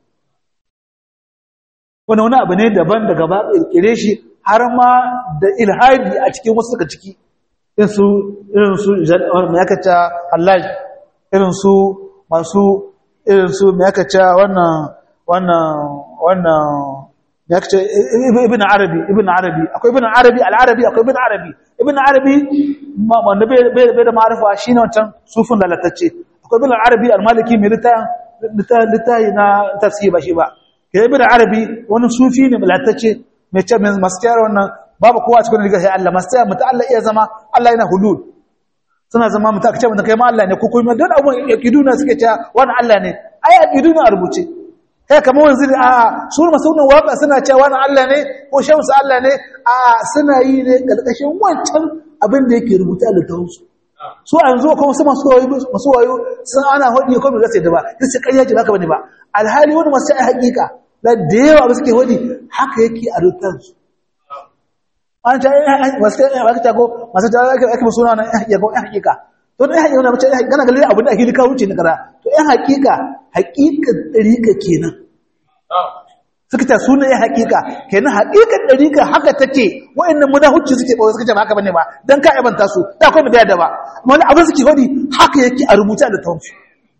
wannan wani abu ne daban daga ba ƙirƙire shi har ma da ilhadi a cikin wasu suka ciki irin su irin su mai aka ce Allah irin su masu irin su mai aka ce wannan wannan wannan ya ce ibn arabi ibn arabi akwai ibn arabi al-arabi akwai ibn arabi ibn arabi wanda bai da ma'arifa shine wancan sufin lalatacce akwai ibn arabi al-maliki mai litayin litayi na tafsir ba shi ba ke ibn arabi wani sufi ne lalatacce mai ce masu kyara wannan babu kowa cikin riga sai Allah masu mutu Allah iya zama Allah yana hulul suna zama mutu aka ce mutu kai ma Allah ne ko kuma don abun yakiduna suke cewa wani Allah ne ai yakiduna a rubuce kai kamar wanzu ne a su masu wannan waka suna cewa na Allah ne ko shehu su Allah ne a suna yi ne karkashin wancan abin da yake rubuta a littafinsu su a yanzu kuma su masu wayo masu wayo sun ana hodi ko bai sai da ba sai ƙarya ce baka bane ba alhali wani masu ai hakika da da yawa ba suke hodi haka yake a littafinsu an ta masu aka ta ko masu ta ake ake suna na ya ko hakika to dai hakika na mace kana galle abin da ake lika wuce na kara to ɗan hakika hakika dariƙa kenan suka ta suna ya hakika kenan hakikan dariƙa haka take wa'annan munahucci suke ba suka ce ba haka bane ba dan ka ibanta su da akwai mu da ba amma wani abin suke hodi haka yake a rubuta da tawfi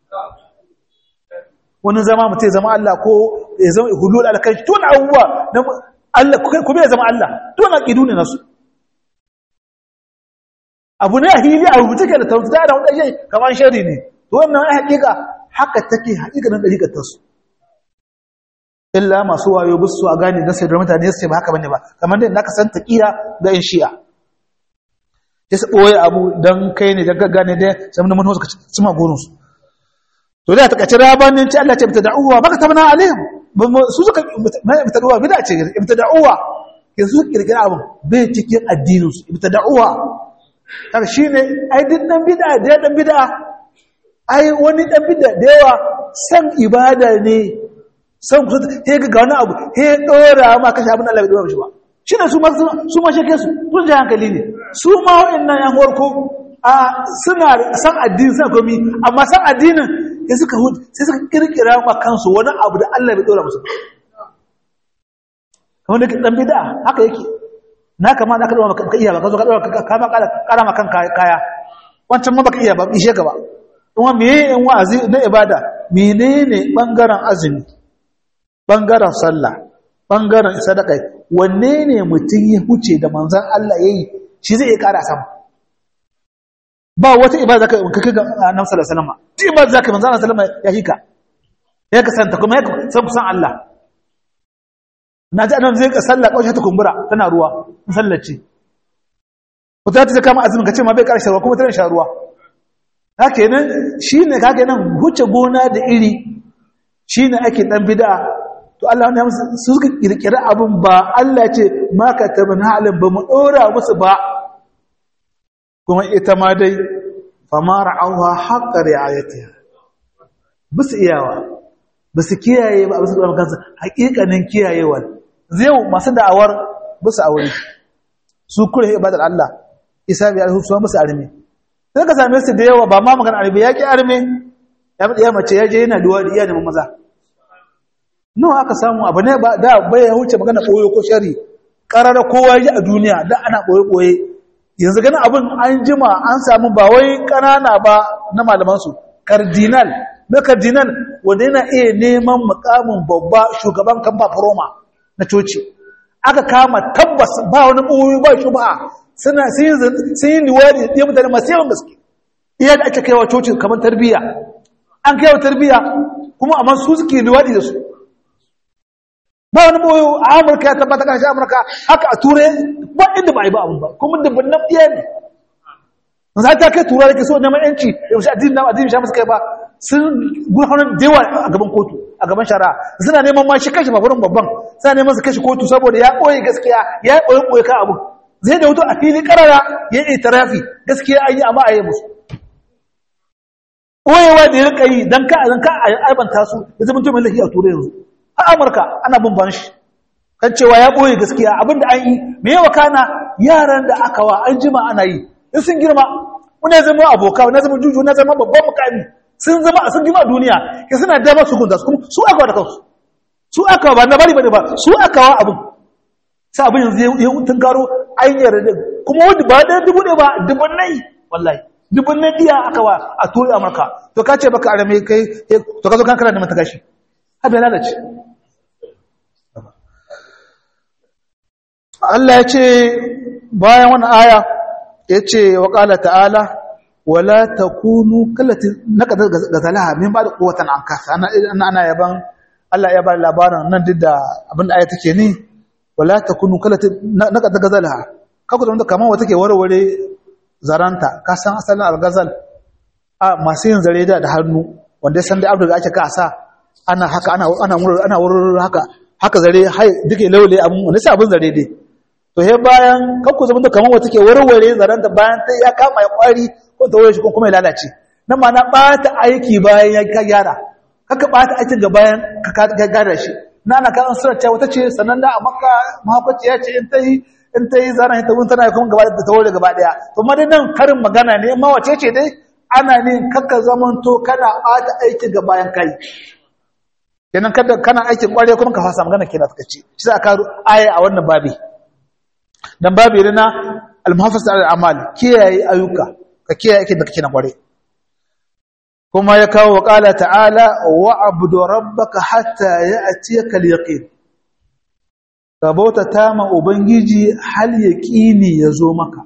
wani zama mutum zama Allah ko ya zama hulul alkai tun abubuwa Allah ku bai zama Allah to na kidu ne nasu abu ne a hili a rubuce ke da tauta da wanda yake kamar shari ne to wannan ai hakika haka take hakika nan dariƙar ta su illa masu wayo bisu a gane da sai da mutane sai ba haka bane ba kamar dai naka san taqiya ga in shi'a sai su boye abu dan kai ne daga gane dai sai mun mun suka cima gorin su to da ta kace rabanin ci Allah ce bata da'uwa baka tabna alaihim su suka ibtada'uwa bid'a ce ibtada'uwa yanzu su kirkira abin bai cikin addinin su ibtada'uwa kar shine ai din dan bid'a da dan bid'a ai wani dan bid'a da yawa san ibada ne san ku he ga wani abu he dora ma kashi abin Allah bai dora shi ba shine su ma su ma shake su tun da hankali ne su ma wa'annan yan horko a suna san addini san komi amma san addinin sai suka sai suka kirkira ma kansu wani abu da Allah bai dora musu kamar da dan bid'a haka yake na kama da ka dora maka iya ba ka zo ka dora ka ma kara ma kan kaya wancan ma baka iya ba ishe ka ba kuma meye yan wa'azi na ibada menene bangaren azumi bangaren sallah bangaren sadaka wanne ne mutum ya huce da manzon Allah yayi shi zai iya kara sama ba wata ibada zaka ka kai ga annabi sallallahu alaihi wasallam duk ibada zaka manzo Allah sallallahu alaihi wasallam ya hika ya kasanta kuma ya san kusan Allah na ji annabi zai ka sallah kawai ta kumbura tana ruwa in sallace wata ta kama azumin ka ce ma bai karshe ruwa kuma tana sha ruwa haka nan shine kage nan huce gona da iri shine ake dan bid'a to Allah ne su suka kirkira abun ba Allah ce ma ka tabana halin ba mu dora musu ba kuma ita ma dai fama ra'auha haqqa ri'ayatiha bisu iyawa bisu kiyaye ba bisu kuma kansa haƙiƙanin kiyayewa zai masu da'awar bisu aure su kure ibadar Allah isa bi alhu su musu arme sai ka same su da yawa ba ma magana arme yaki arme ya bi ya mace ya je yana duwa da iya neman maza nawa aka samu abu ne ba da bai ya huce magana koyo ko shari karara kowa ya ji a duniya da ana koyo koye yanzu ganin abin an jima an samu ba wai ƙanana ba na malamansu cardinal na cardinal wanda yana iya neman mukamin babba shugaban kan roma na coci aka kama tabbas ba wani ɓoyi ba shi ba suna sun yi liwari da mutane masu yawan gaske iya da ake kaiwa coci kamar tarbiyya an kaiwa tarbiyya kuma amma su suke liwari da su ba wani ɓoyo a amurka ya tabbata kan shi amurka haka a turai ba inda ba a yi ba abin ba kuma dubban nan ɗiya ne za ta kai tura da ke so neman yanci yaushe addini na addini sha musu kai ba sun gurfanar da yawa a gaban kotu a gaban shari'a suna neman ma shi kashi baburin babban suna neman su kashi kotu saboda ya ɓoye gaskiya ya yi ɓoye ɓoye kan abu zai da wuto a fili ƙarara ya yi tarafi gaskiya an yi amma a yi musu ɓoyewa da ya rika yi don ka a aibanta su ya zama to mai lafiya a turai yanzu a amurka ana bin ban shi kan cewa ya ɓoye gaskiya abinda an yi me yawa kana yaran da aka wa an jima ana yi in sun girma wani ya zama aboka wani ya zama juju wani ya zama babban mukami sun zama sun girma a duniya ke suna dama su gunta su kuma su aka wa da kansu su aka wa ba na bari bane ba su aka wa abin sai abin yanzu ya tun karo an yarda kuma wanda ba da dubu ne ba dubun nai wallahi dubun nai diya aka wa a turi amurka to ka ce baka arame kai to ka zo kan kana da mata gashi har da lalace Allah ya ce bayan wani aya ya ce wa ƙala ta'ala wala ta kunu kallati na ƙadar gazalaha min ba da kowatan an kasa ana yaban Allah ya ba labarin nan duk da abin da aya take ni wala ta kunu kallati na ƙadar gazalaha kaku da wanda kamar wata ke warware zaranta ka san asalin algazal a masu yin zare da hannu wanda ya san da abu da ake kasa ana haka ana ana wurin ana wurin haka haka zare hai duke laule abun wani sai abun zare dai to he bayan kakku zama da kamar wata ke warware zaren da bayan ta ya kama ya kwari ko ta wurin shi ko kuma ya lalace na ma na bata aiki bayan ya ka gyara kaka bata aikin ga bayan ka gyara shi na ana kan sura ce wata ce sannan da a makka mahaukaci ya ce in ta yi in ta yi zana ta wun tana kuma gaba da ta wurin gaba daya to ma dai nan karin magana ne ma wace ce dai ana ne kaka zamanto kana bata aikin ga bayan kai kenan kada kana aikin kware kuma ka fasa magana kenan suka ce shi za ka aya a wannan babi dan babi ne na al-muhafaza al-amal kiyaye ayyuka ka kiyaye aikin da kake na kware kuma ya kawo wa qala ta'ala wa abudu rabbaka hatta ya'tiyaka al-yaqin ka bauta ta ma ubangiji hal yaqini yazo maka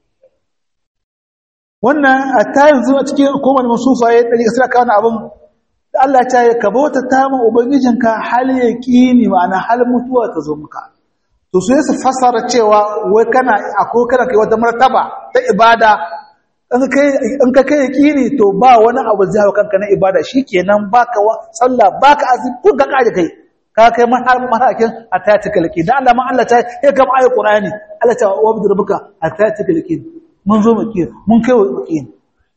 wannan a ta yanzu a cikin hukumar masufa ya ɗari ƙasar kawo abin da Allah ta yi ka bauta ta ma Ubangijinka hal ya ƙini ma'ana hal mutuwa ta zo muka. To su su fasara cewa wai kana ako kana kai wata martaba ta ibada in ka kai ya ƙini to ba wani abu zai hau kanka na ibada shi kenan baka wa sallah baka azumi kun ka kaje kai ka kai matakin a ta ci kalki da Allah ma Allah ta ya kama ayi Qur'ani Allah ta wa bi rabbuka a ta ci kalki mun zo mu mun kai wa ƙini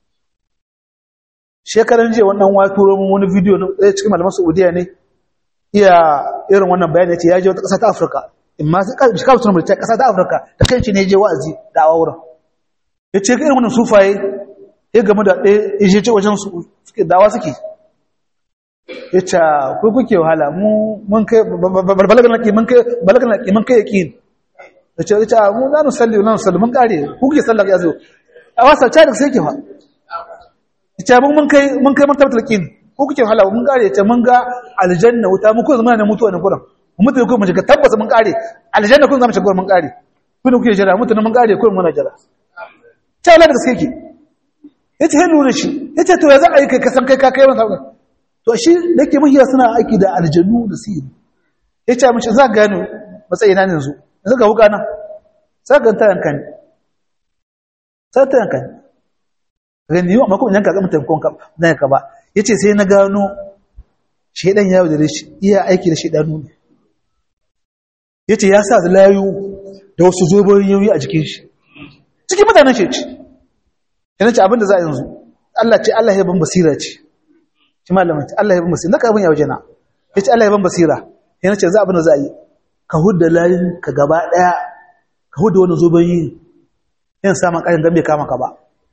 shekaran jiya wannan wa turo mun wani video na ɗaya cikin malaman Saudiya ne iya irin wannan bayani yace ya je wata ƙasa ta Afirka imma sai ka ka sunan ta ƙasa ta Afirka da kanshi ne je wa'azi da awurin yace irin wannan sufaye ya game da ɗaya yaje ce wajen su suke dawa suke yace ku kuke wahala mu mun kai balagan nake mun kai balagan nake mun kai yaqin yace yace mu la nusalli la nusalli mun kare ku kuke sallah ya zo a wasa ta da sai ke fa ita mun mun kai mun kai martabatul qin ko kuke hala mun kare ta mun ga aljanna wuta mun ko zama ne mutuwa ne kuran mun mutu ko mun shiga tabbata mun kare aljanna kun zama shiga mun kare kun kuke jira mutu mun kare ko mun jira ta wala da gaske ki yace he lura shi yace to ya za a yi kai kasan kai ka kai masa to shi dake mahiya suna aiki da aljannu da sihiri yace mishi za ka gano matsayina ne yanzu yanzu ga wuka na sai ka ta yankan sai ta yankan gani yau makon yanka zama taimakon ka na ka ba ya ce sai na gano shaidan ya da shi iya aiki da shaidanu ne ya ce ya sa da layu da wasu zoboyin yauyi a jikin shi cikin mutanen shi ce yana ce abinda za a yanzu Allah ce Allah ya ban basira ce shi malamin ce Allah ya ban basira na abin ya waje na ya ce Allah ya ban basira yana ce za abin da za a yi ka hudda layin ka gaba daya ka hudda wani zoboyin yin samun ƙarin gambe kama ka ba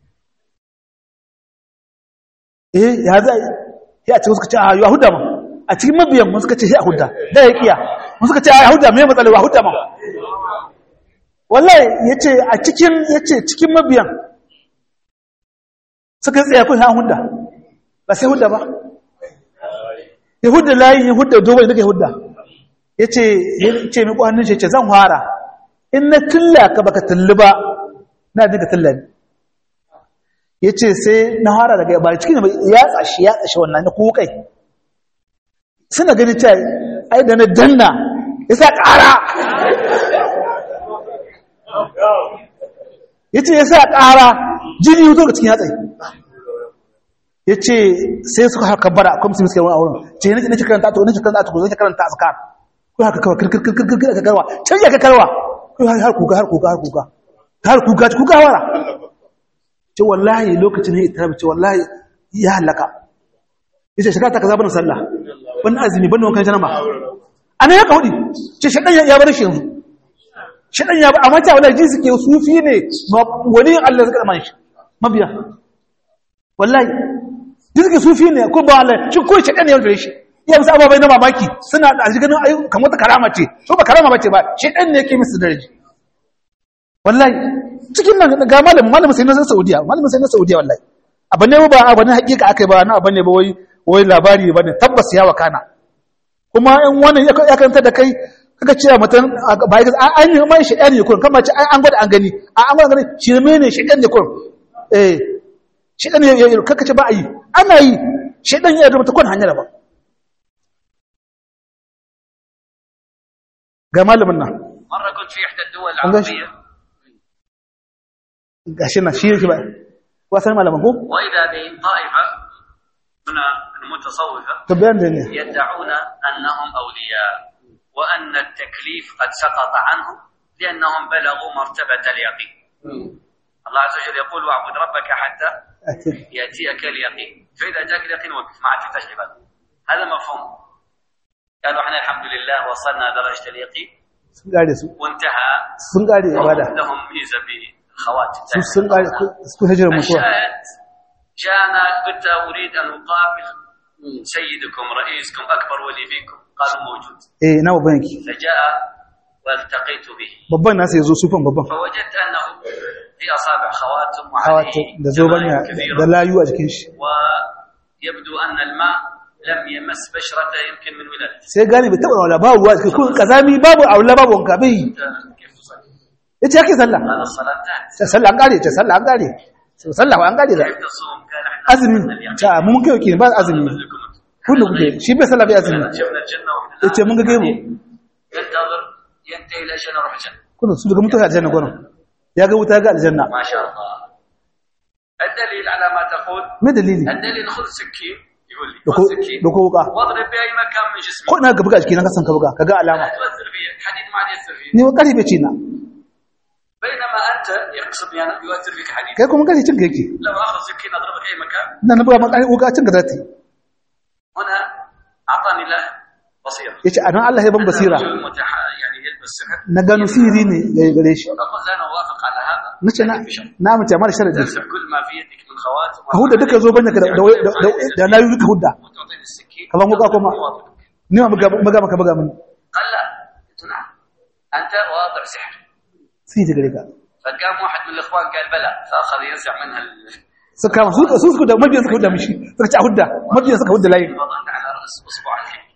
eh ya za ya ce suka ce a yahuda ma a cikin mabiyan mun suka ce ya huda da ya kiya mun suka ce a yahuda me matsala wa huda ma wallahi yace a cikin yace cikin mabiyan suka tsaya kun ha huda ba sai huda ba yahuda layin yahuda dogo ne yahuda yace yace mi kwanin shi yace zan fara in na tilla ka baka tulli ba na dinka tillani ya ce sai na hara daga ba cikin ya tsashi ya tsashi wannan na kukai suna gani ta ai da na danna ya sa ƙara ya ce ya sa ƙara jini yuto ga cikin yatsai ya ce sai suka haka bara akwai musulmi suka yi wani auren ce yana cikin karanta to yana cikin karanta to zai karanta a tsakar ko haka kawai kirkirkirkir aka karwa can ya ka karwa ko har kuka har kuka har kuka har kuka kuka wara ce wallahi lokacin ne ita ce wallahi ya halaka yace shekara ta kaza bana sallah ban azumi ban wankan janaba ana ya kaudi ce shedan ya bar shi yanzu shedan ya amma ta wallahi jinsi ke sufi ne wani Allah zaka man shi mabiya wallahi jinsi ke sufi ne ko ba Allah shi ko shedan ya bar shi iya musu ababai na mamaki suna da ganin ayu kamar ta karama ce so ba karama bace ba shedan ne yake musu daraji wallahi cikin nan ga malamin malamin sai na Saudiya malamin sai na Saudiya wallahi abin ne ba abin hakika akai ba na abin ne ba wai wai labari bane tabbas ya wakana kuma in wannan ya karanta da kai kaga cewa mutum ba ya an yi mai shi ne kurin kamar ce an gwada an gani a an gwada gani shi ne shi ne kurin eh shi ne ya kaka ce ba a yi ana yi shi dan ya rubuta kun hanyar ba ga malamin nan مرة كنت في إحدى الدول العربية gashi na shi yake ba wasan malaman ko وإذا بطائفة من المت المتصوفة تبين لي يدعون أنهم أولياء وأن التكليف قد سقط عنهم لأنهم بلغوا مرتبة اليقين الله عز وجل يقول واعبد ربك حتى أكيد يأتيك اليقين فإذا جاءك اليقين وقف ما عاد تحتاج عبادة هذا مفهوم قالوا احنا الحمد لله وصلنا درجة اليقين sun kare su وانتهى sun kare وهم ibada لهم ميزة بالخواتم su sun kare su hijira mutuwa الشاهد جاءنا قلت أريد أن أقابل سيدكم رئيسكم أكبر ولي فيكم قالوا موجود eh na babban yake فجاء والتقيت به babban nasa yazo sufan babban فوجدت أنه في أصابع خواتم hawato وعليه da zobanya جمايل كثيرة da layu a jikin shi ويبدو أن الماء لم يمس بشرته يمكن من ولادته sai gane bai taba wala babu ruwa cikin kun kazami babu aula babu wanka bai كيف تصلي؟ yace yake sallah هذا الصلاة تحت ta sallah an kare ta sallah an kare sallah an kare da كيف تصوم؟ كان احنا azumi اليقين. ta mun kai yake ba azumi لكم kullu kuke shi bai sallah bai azumi شفنا الجنة واحنا yace mun ga gaibu ينتظر ينتهي الأجل نروح الجنة kullu su daga mutuwa aljanna gurin ya ga wuta ga aljanna ما شاء الله الدليل على ما تقول me dalili الدليل خذ سكين يقول لي da خذ ko سكين da ko wuka واضرب بأي مكان من جسمك ko ina ga buga jiki na kasan ka buga kaga alama لا تؤثر فيه الحديد ما عاد يؤثر فيه ni wa kare bai ci na بينما أنت يقصد يعني يؤثر فيك حديد kai kuma kare cin ka yake لو أخذ سكين أضربك أي مكان ina na buga maka wuka cin ka zati هنا أعطاني الله بصيرة yace anan Allah ya ban basira رجل متح... يعني يلبس سحر na gano sihiri ne ya gare shi أقول لا أنا أوافق على هذا nace na بشرط. na mace amma da sharadi تمسح كل ما في يدك من خواتم ka hudda duka zo banya ka da da- da da layu duka hudda وتعطيني السكين كمان وقع كما. أوافقك. ni ma buga buga maka buga mini قال لا قلت نعم أنت واضع سحر sihiri gare ka فقام واحد من الإخوان قال بلى فأخذ ينزع منها ال... suka kama su su suka da mabiyan suka hudda mishi suka ci a hudda mabiyan suka hudda layi وضعت على رأس أصبع الكلب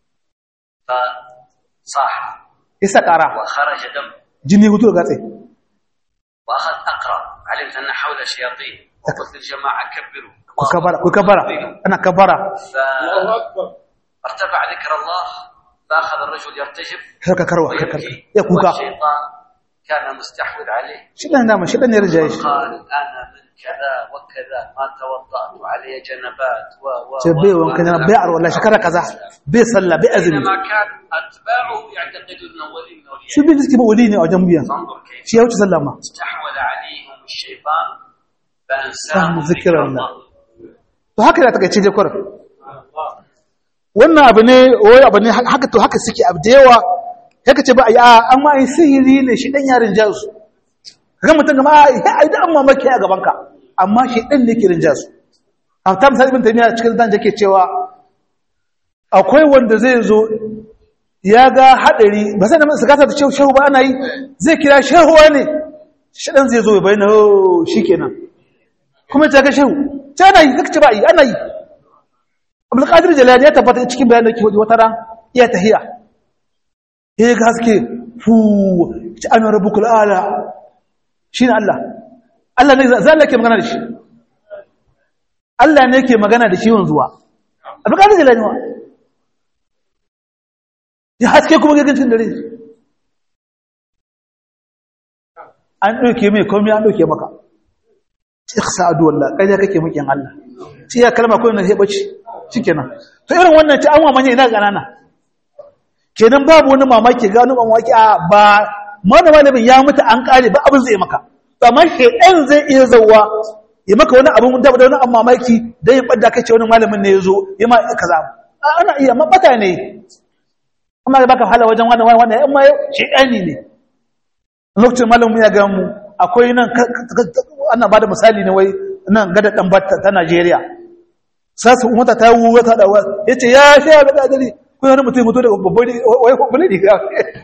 فصاح isa kara وخرج دم jini hutu ga tsaye وأخذ أقرأ علمت أن حول شياطين وقلت للجماعة كبروا ku kabara ku kabara ana kabara فارتفع ذكر الله فأخذ الرجل يرتجف haka karwa haka karwa ويبكي ya kuka والشيطان كان مستحوذ عليه shi dan dama shi dan ne rijaye shi قال أنا من كذا وكذا ما توضأت وعلي جنبات و و ce bai wanka na bai arwa la shekara kaza bai sallah bai azumi بينما كان أتباعه يعتقدون أنه ولي من shi أولياء bai suke ba wali ne a wajen biyan فانظر كيف shi ya wuce sallah ma استحوذ عليهم الشيطان فهم فأنساهم ذكر ذكر الله. الله to haka da takaice je kwar wannan abu ne wai abu ne haka to haka suke abu da yawa haka ce ba a yi a an ma yi sihiri ne shi dan yarin jasu kaga mutum gama a yi ai da an mamaki a gaban ka amma shi dan ne ke rinja su a ta misali ibn taymiya cikin dan yake cewa akwai wanda zai zo ya ga hadari ba sai da su gasa da shehu shehu ba ana yi zai kira shehuwa ne shi dan zai zo ya bayyana oh shikenan kuma ta ga shehu ta ana yi zaka ce ba yi ana yi abdulkadir jalali ya tabbata cikin bayanin da ke wata ran iya tahiya ya ga haske fu ci ana rabbukul ala shine Allah Allah ne zai Allah ke magana da shi Allah ne ke magana da shi wanzuwa abdulkadir jalali wa ya haske kuma gagancin dare an ɗauke mai komai an ɗauke maka iksa adu wallah kai da kake mukin Allah shi ya kalma ko ne sai bace shikenan to irin wannan ta an wa manya ina ganana kenan babu wani mamaki ga wani mamaki a ba mana malamin ya mutu an kare ba abin zai maka amma shedan zai iya zawa ya maka wani abin da wani amma mamaki dan ya badda kai ce wani malamin ne yazo ya ma kaza ana iya mabata ne amma da baka hala wajen wannan wannan amma shedani ne lokacin malamin ya ga mu akwai nan ana ba da misali ne wai nan gada dan batta ta Najeriya sasu umata ta wuwa ta da yace ya sha ga dadari ko wani mutum mutu daga babbar wai babbar ne ga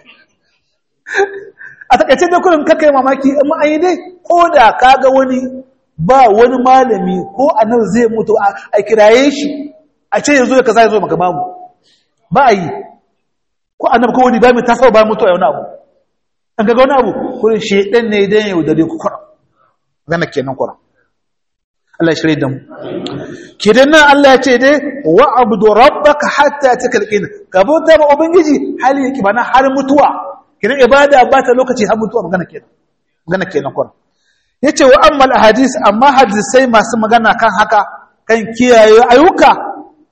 a takaice da kullun kake mamaki amma ai dai ko da kaga wani ba wani malami ko annabi zai mutu a kiraye shi a ce yazo ya kaza yazo maka babu ba yi ko annabi ko wani ba mai tasawa ba mutu a wani abu an ga wani abu kurin shedan ne dan yau da dai ku kura gana kenan kura Allah ya shirye da mu kidan nan Allah ya ce dai wa abdu rabbaka hatta takalqin ka bauta ma ubangiji hali yake bana har mutuwa kidan ibada ba ta lokaci har mutuwa magana kenan magana kenan kura yace wa amma al ahadith amma hadisai masu magana kan haka kan kiyaye ayyuka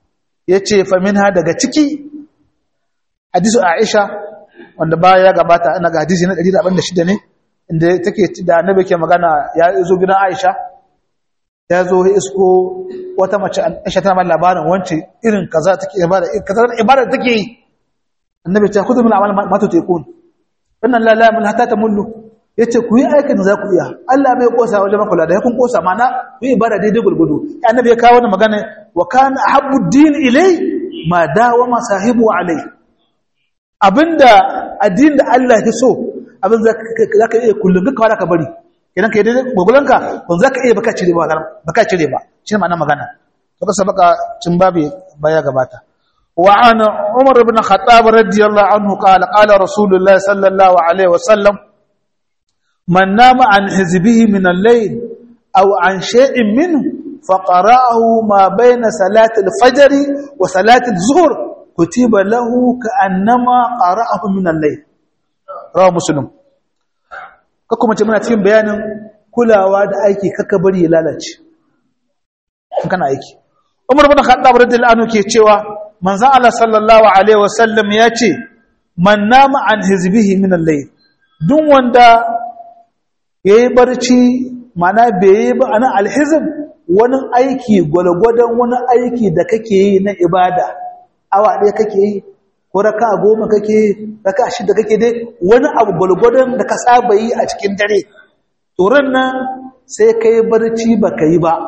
yace fa minha daga ciki hadisu Aisha wanda baya ya gabata ina ga hadisi na 146 ne inda take da annabi ke magana ya zo gidan Aisha ya zo isko wata mace Aisha tana labarin wance irin kaza take ibada kaza ibada take yi annabi ta kudu min amal ma tutekun wannan la la min hatta tamullu yace ku yi aikin da za ku iya Allah bai kosa wajen makula da kun kosa mana ku yi ibada daidai gurgudu annabi ya kawo wannan magana wa kana habbu din ilai ma dawama sahibu alai abinda addinin da Allah ya so abin zaka iya kullun ka wala ka bari idan kai daidai gogolanka ban zaka iya baka cire ba baka cire ba shi ma'ana magana to ka sabaka cin babu baya gabata wa an umar ibn khattab radiyallahu anhu qala qala rasulullah sallallahu alaihi wasallam man nama an hizbihi min al-layl aw an shay'in minhu فقرأه ما بين صلاة الفجر وصلاة الظهر كتب له كأنما قرأه من الليل رواه مسلم kuma ce muna cikin bayanin kulawa da aiki kaka bari ya lalace kana aiki Umar bin Khattab radiyallahu anhu ke cewa manzon Allah sallallahu alaihi wasallam ya ce man nama an hizbihi min al-layl duk wanda yayi barci mana bai yi ba ana al-hizb wani aiki gwalgwadon wani aiki da kake yi na ibada awa ɗaya kake yi ko raka goma kake yi raka shida kake dai wani abu gwalgwadon da ka saba yi a cikin dare turan nan sai ka yi barci ba ka yi ba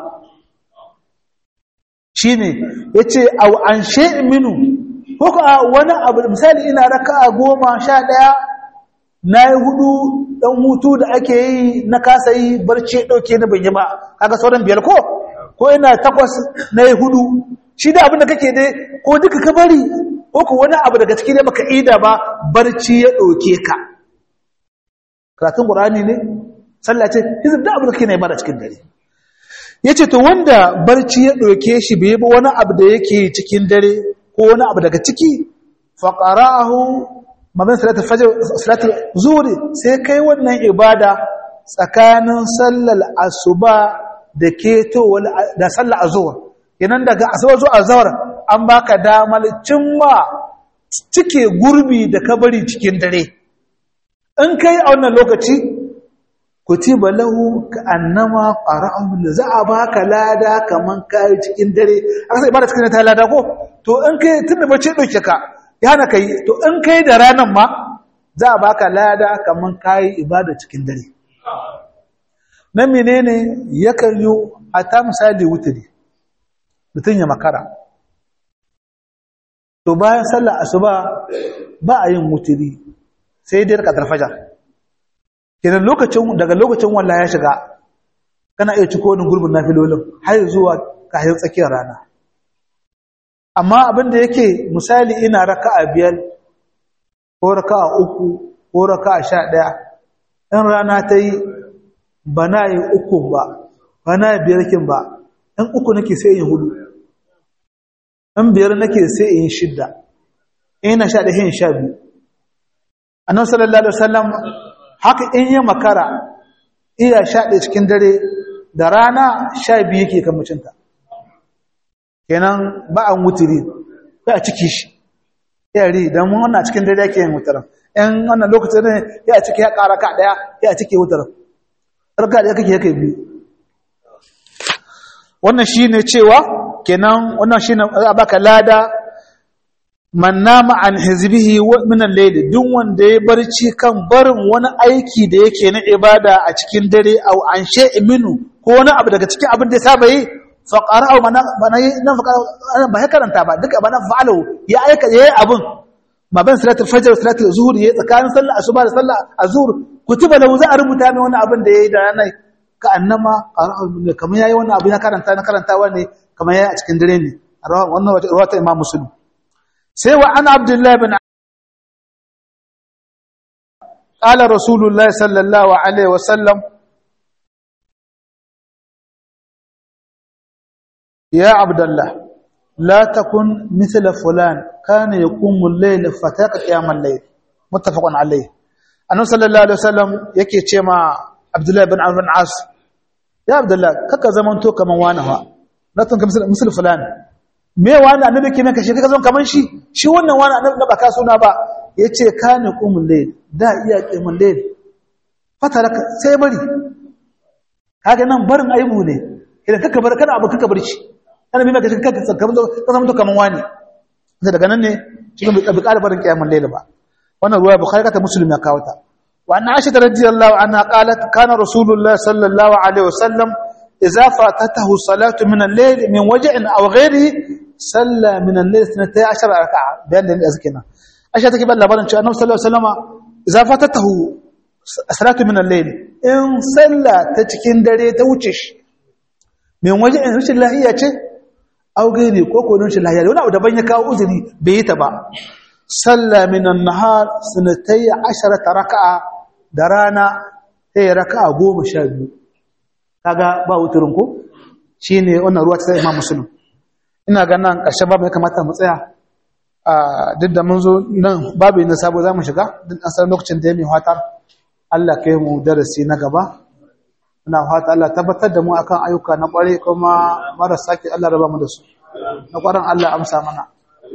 shi ne ya ce au an minu ko ka wani abu misali ina raka goma sha ɗaya na yi hudu ɗan hutu da ake yi na kasa yi barci ɗauke na banyi ba kaga sauran biyar ko ko ina takwas na yi hudu shi da abin da kake dai ko duka ka bari ko ku wani abu daga cikin da baka ida ba barci ya ɗauke ka karatun ƙur'ani ne sallah ce hizib da abu da kake na ibada cikin dare yace to wanda barci ya ɗauke shi bai ba wani abu da yake cikin dare ko wani abu daga ciki fa qara'ahu maban salatul fajr salatul zuhri sai kai wannan ibada tsakanin sallar asuba da keto da sallar azhur kenan daga asuba zuwa azhar an baka damar cimma cike gurbi da kabari cikin dare in kai a wannan lokaci kutiba lahu ka annama qara'ahu da za a baka lada kaman kai cikin dare aka sai ibada cikin ta lada ko to in kai tunda bace dauke ka ya hana kai to in kai da ranan ma za a baka lada kaman kai ibada cikin dare nan menene yakan yi a ta misali wuturi mutum ya makara to bayan sallar asuba ba a yin wuturi sai dai rakatar fajar kenan lokacin daga lokacin wallah ya shiga kana iya ciko wani gurbin nafilolin har zuwa kayan tsakiyar rana amma abin da yake misali ina raka'a biyar ko raka'a uku ko raka'a sha ɗaya in rana ta yi ba na yi uku ba ba na yi biyar kin ba in uku nake sai yin hudu in biyar nake sai yin shidda ina sha ɗaya yin sha biyu annabi sallallahu alaihi wasallam haka in yi makara iya sha ɗaya cikin dare da rana sha biyu yake kan mucinta kenan ba an wuturi ba a ciki shi yari don wannan cikin dare yake yin wutaran ‘yan wannan lokacin ne ya ciki ya ƙara ka ɗaya ya ciki wutaran ɗarka ɗaya kake yake biyu wannan shi ne cewa kenan wannan shi ne a baka lada man nama an hizbihi min al-layl duk wanda ya barci kan barin wani aiki da yake na ibada a cikin dare au an shay'i minu ko wani abu daga cikin abin da ya saba yi fa qara'u mana nan ba ya karanta ba duka bana fa'alu ya aika yayi abin ma ban salatul fajr salatul zuhur yayi tsakanin sallar asuba da sallar azhur kutiba lahu za a rubuta mai wani abin da yayi da ranar ka annama qara'u kamar yayi wani abu ya karanta na karantawa ne kamar yayi a cikin dare ne wannan wata imam muslim sai wa an abdullahi bin ƙala rasulullah sallallahu alaihi wasallam ya abdullah la takun mithla fulan kana yaqumu al-layl fataqa qiyam al-layl muttafaqun alayh annabi sallallahu alaihi wasallam yake ce ma abdullahi bin amr bin as ya abdullah kaka zamanto kaman wani ha la takun mithla fulan me wani annabi ke maka shi ka zo kaman shi shi wannan wani annabi na baka suna ba yace kana qumul layl da iya qimul layl fataraka sai bari kaga nan barin aibu ne idan kaka bar kana abu kaka bar shi kana mai maka shi kaka kaman ka zama to kaman wani sai daga nan ne shi bai bi ƙara barin qiyamul layl ba wannan ruwa bukhari ta muslim ya kawo ta wa anna aisha radiyallahu anha qalat kana rasulullah sallallahu alaihi wasallam idza fatatahu salatu min al-layl min waj'in aw ghayrihi salla min al-layl 12 raka'a bayan da azkina aisha take ba labarin cewa annabi sallallahu alaihi wasallama idza fatatahu salatu min al-layl in salla ta cikin dare ta wuce shi min waj'in rashin lahiya ce aw ghayri ko ko rashin lahiya wani abu daban ya kawo uzuri bai yi ta ba salla min an-nahar sanatay 10 raka'a da rana sai raka'a 12 kaga ba wuturin ko shine wannan ruwa ta Imam Muslim ina ga nan ƙarshen babu ya kamata mu tsaya a duk da mun zo nan babu na sabo za mu shiga duk an san lokacin da ya mai fatar Allah kai mu darasi na gaba ina fata Allah tabbatar da mu akan ayyuka na ƙware kuma marasa ki Allah raba mu da su na ƙwarin Allah amsa mana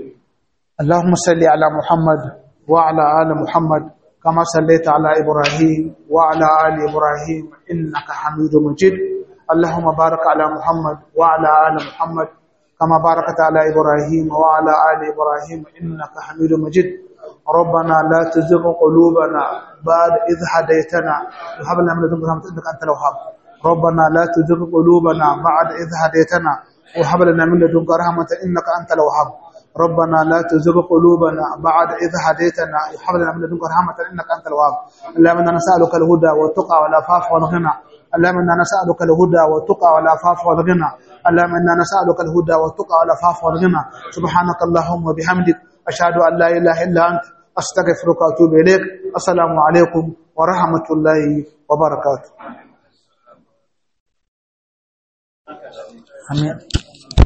اللهم صل على محمد وعلى آل محمد كما صليت على إبراهيم وعلى آل إبراهيم إنك حميد مجيد اللهم بارك على محمد وعلى آل محمد كما باركت على إبراهيم وعلى آل إبراهيم إنك حميد مجيد ربنا لا تزغ قلوبنا بعد إذ هديتنا وهب لنا من لدنك رحمة إنك أنت الوهاب ربنا لا تزغ قلوبنا بعد إذ هديتنا وهب لنا من لدنك رحمة إنك أنت الوهاب ربنا لا تزغ قلوبنا بعد إذ هديتنا وهب لنا من لدنك رحمة إنك أنت الوهاب اللهم إنا نسألك الهدى والتقى والعفاف والغنى اللهم إنا نسألك الهدى والتقى والعفاف والغنى اللهم إنا نسألك الهدى والتقى والعفاف والغنى سبحانك اللهم وبحمدك أشهد أن لا إله إلا أنت أستغفرك وأتوب إليك السلام عليكم ورحمة الله وبركاته آمين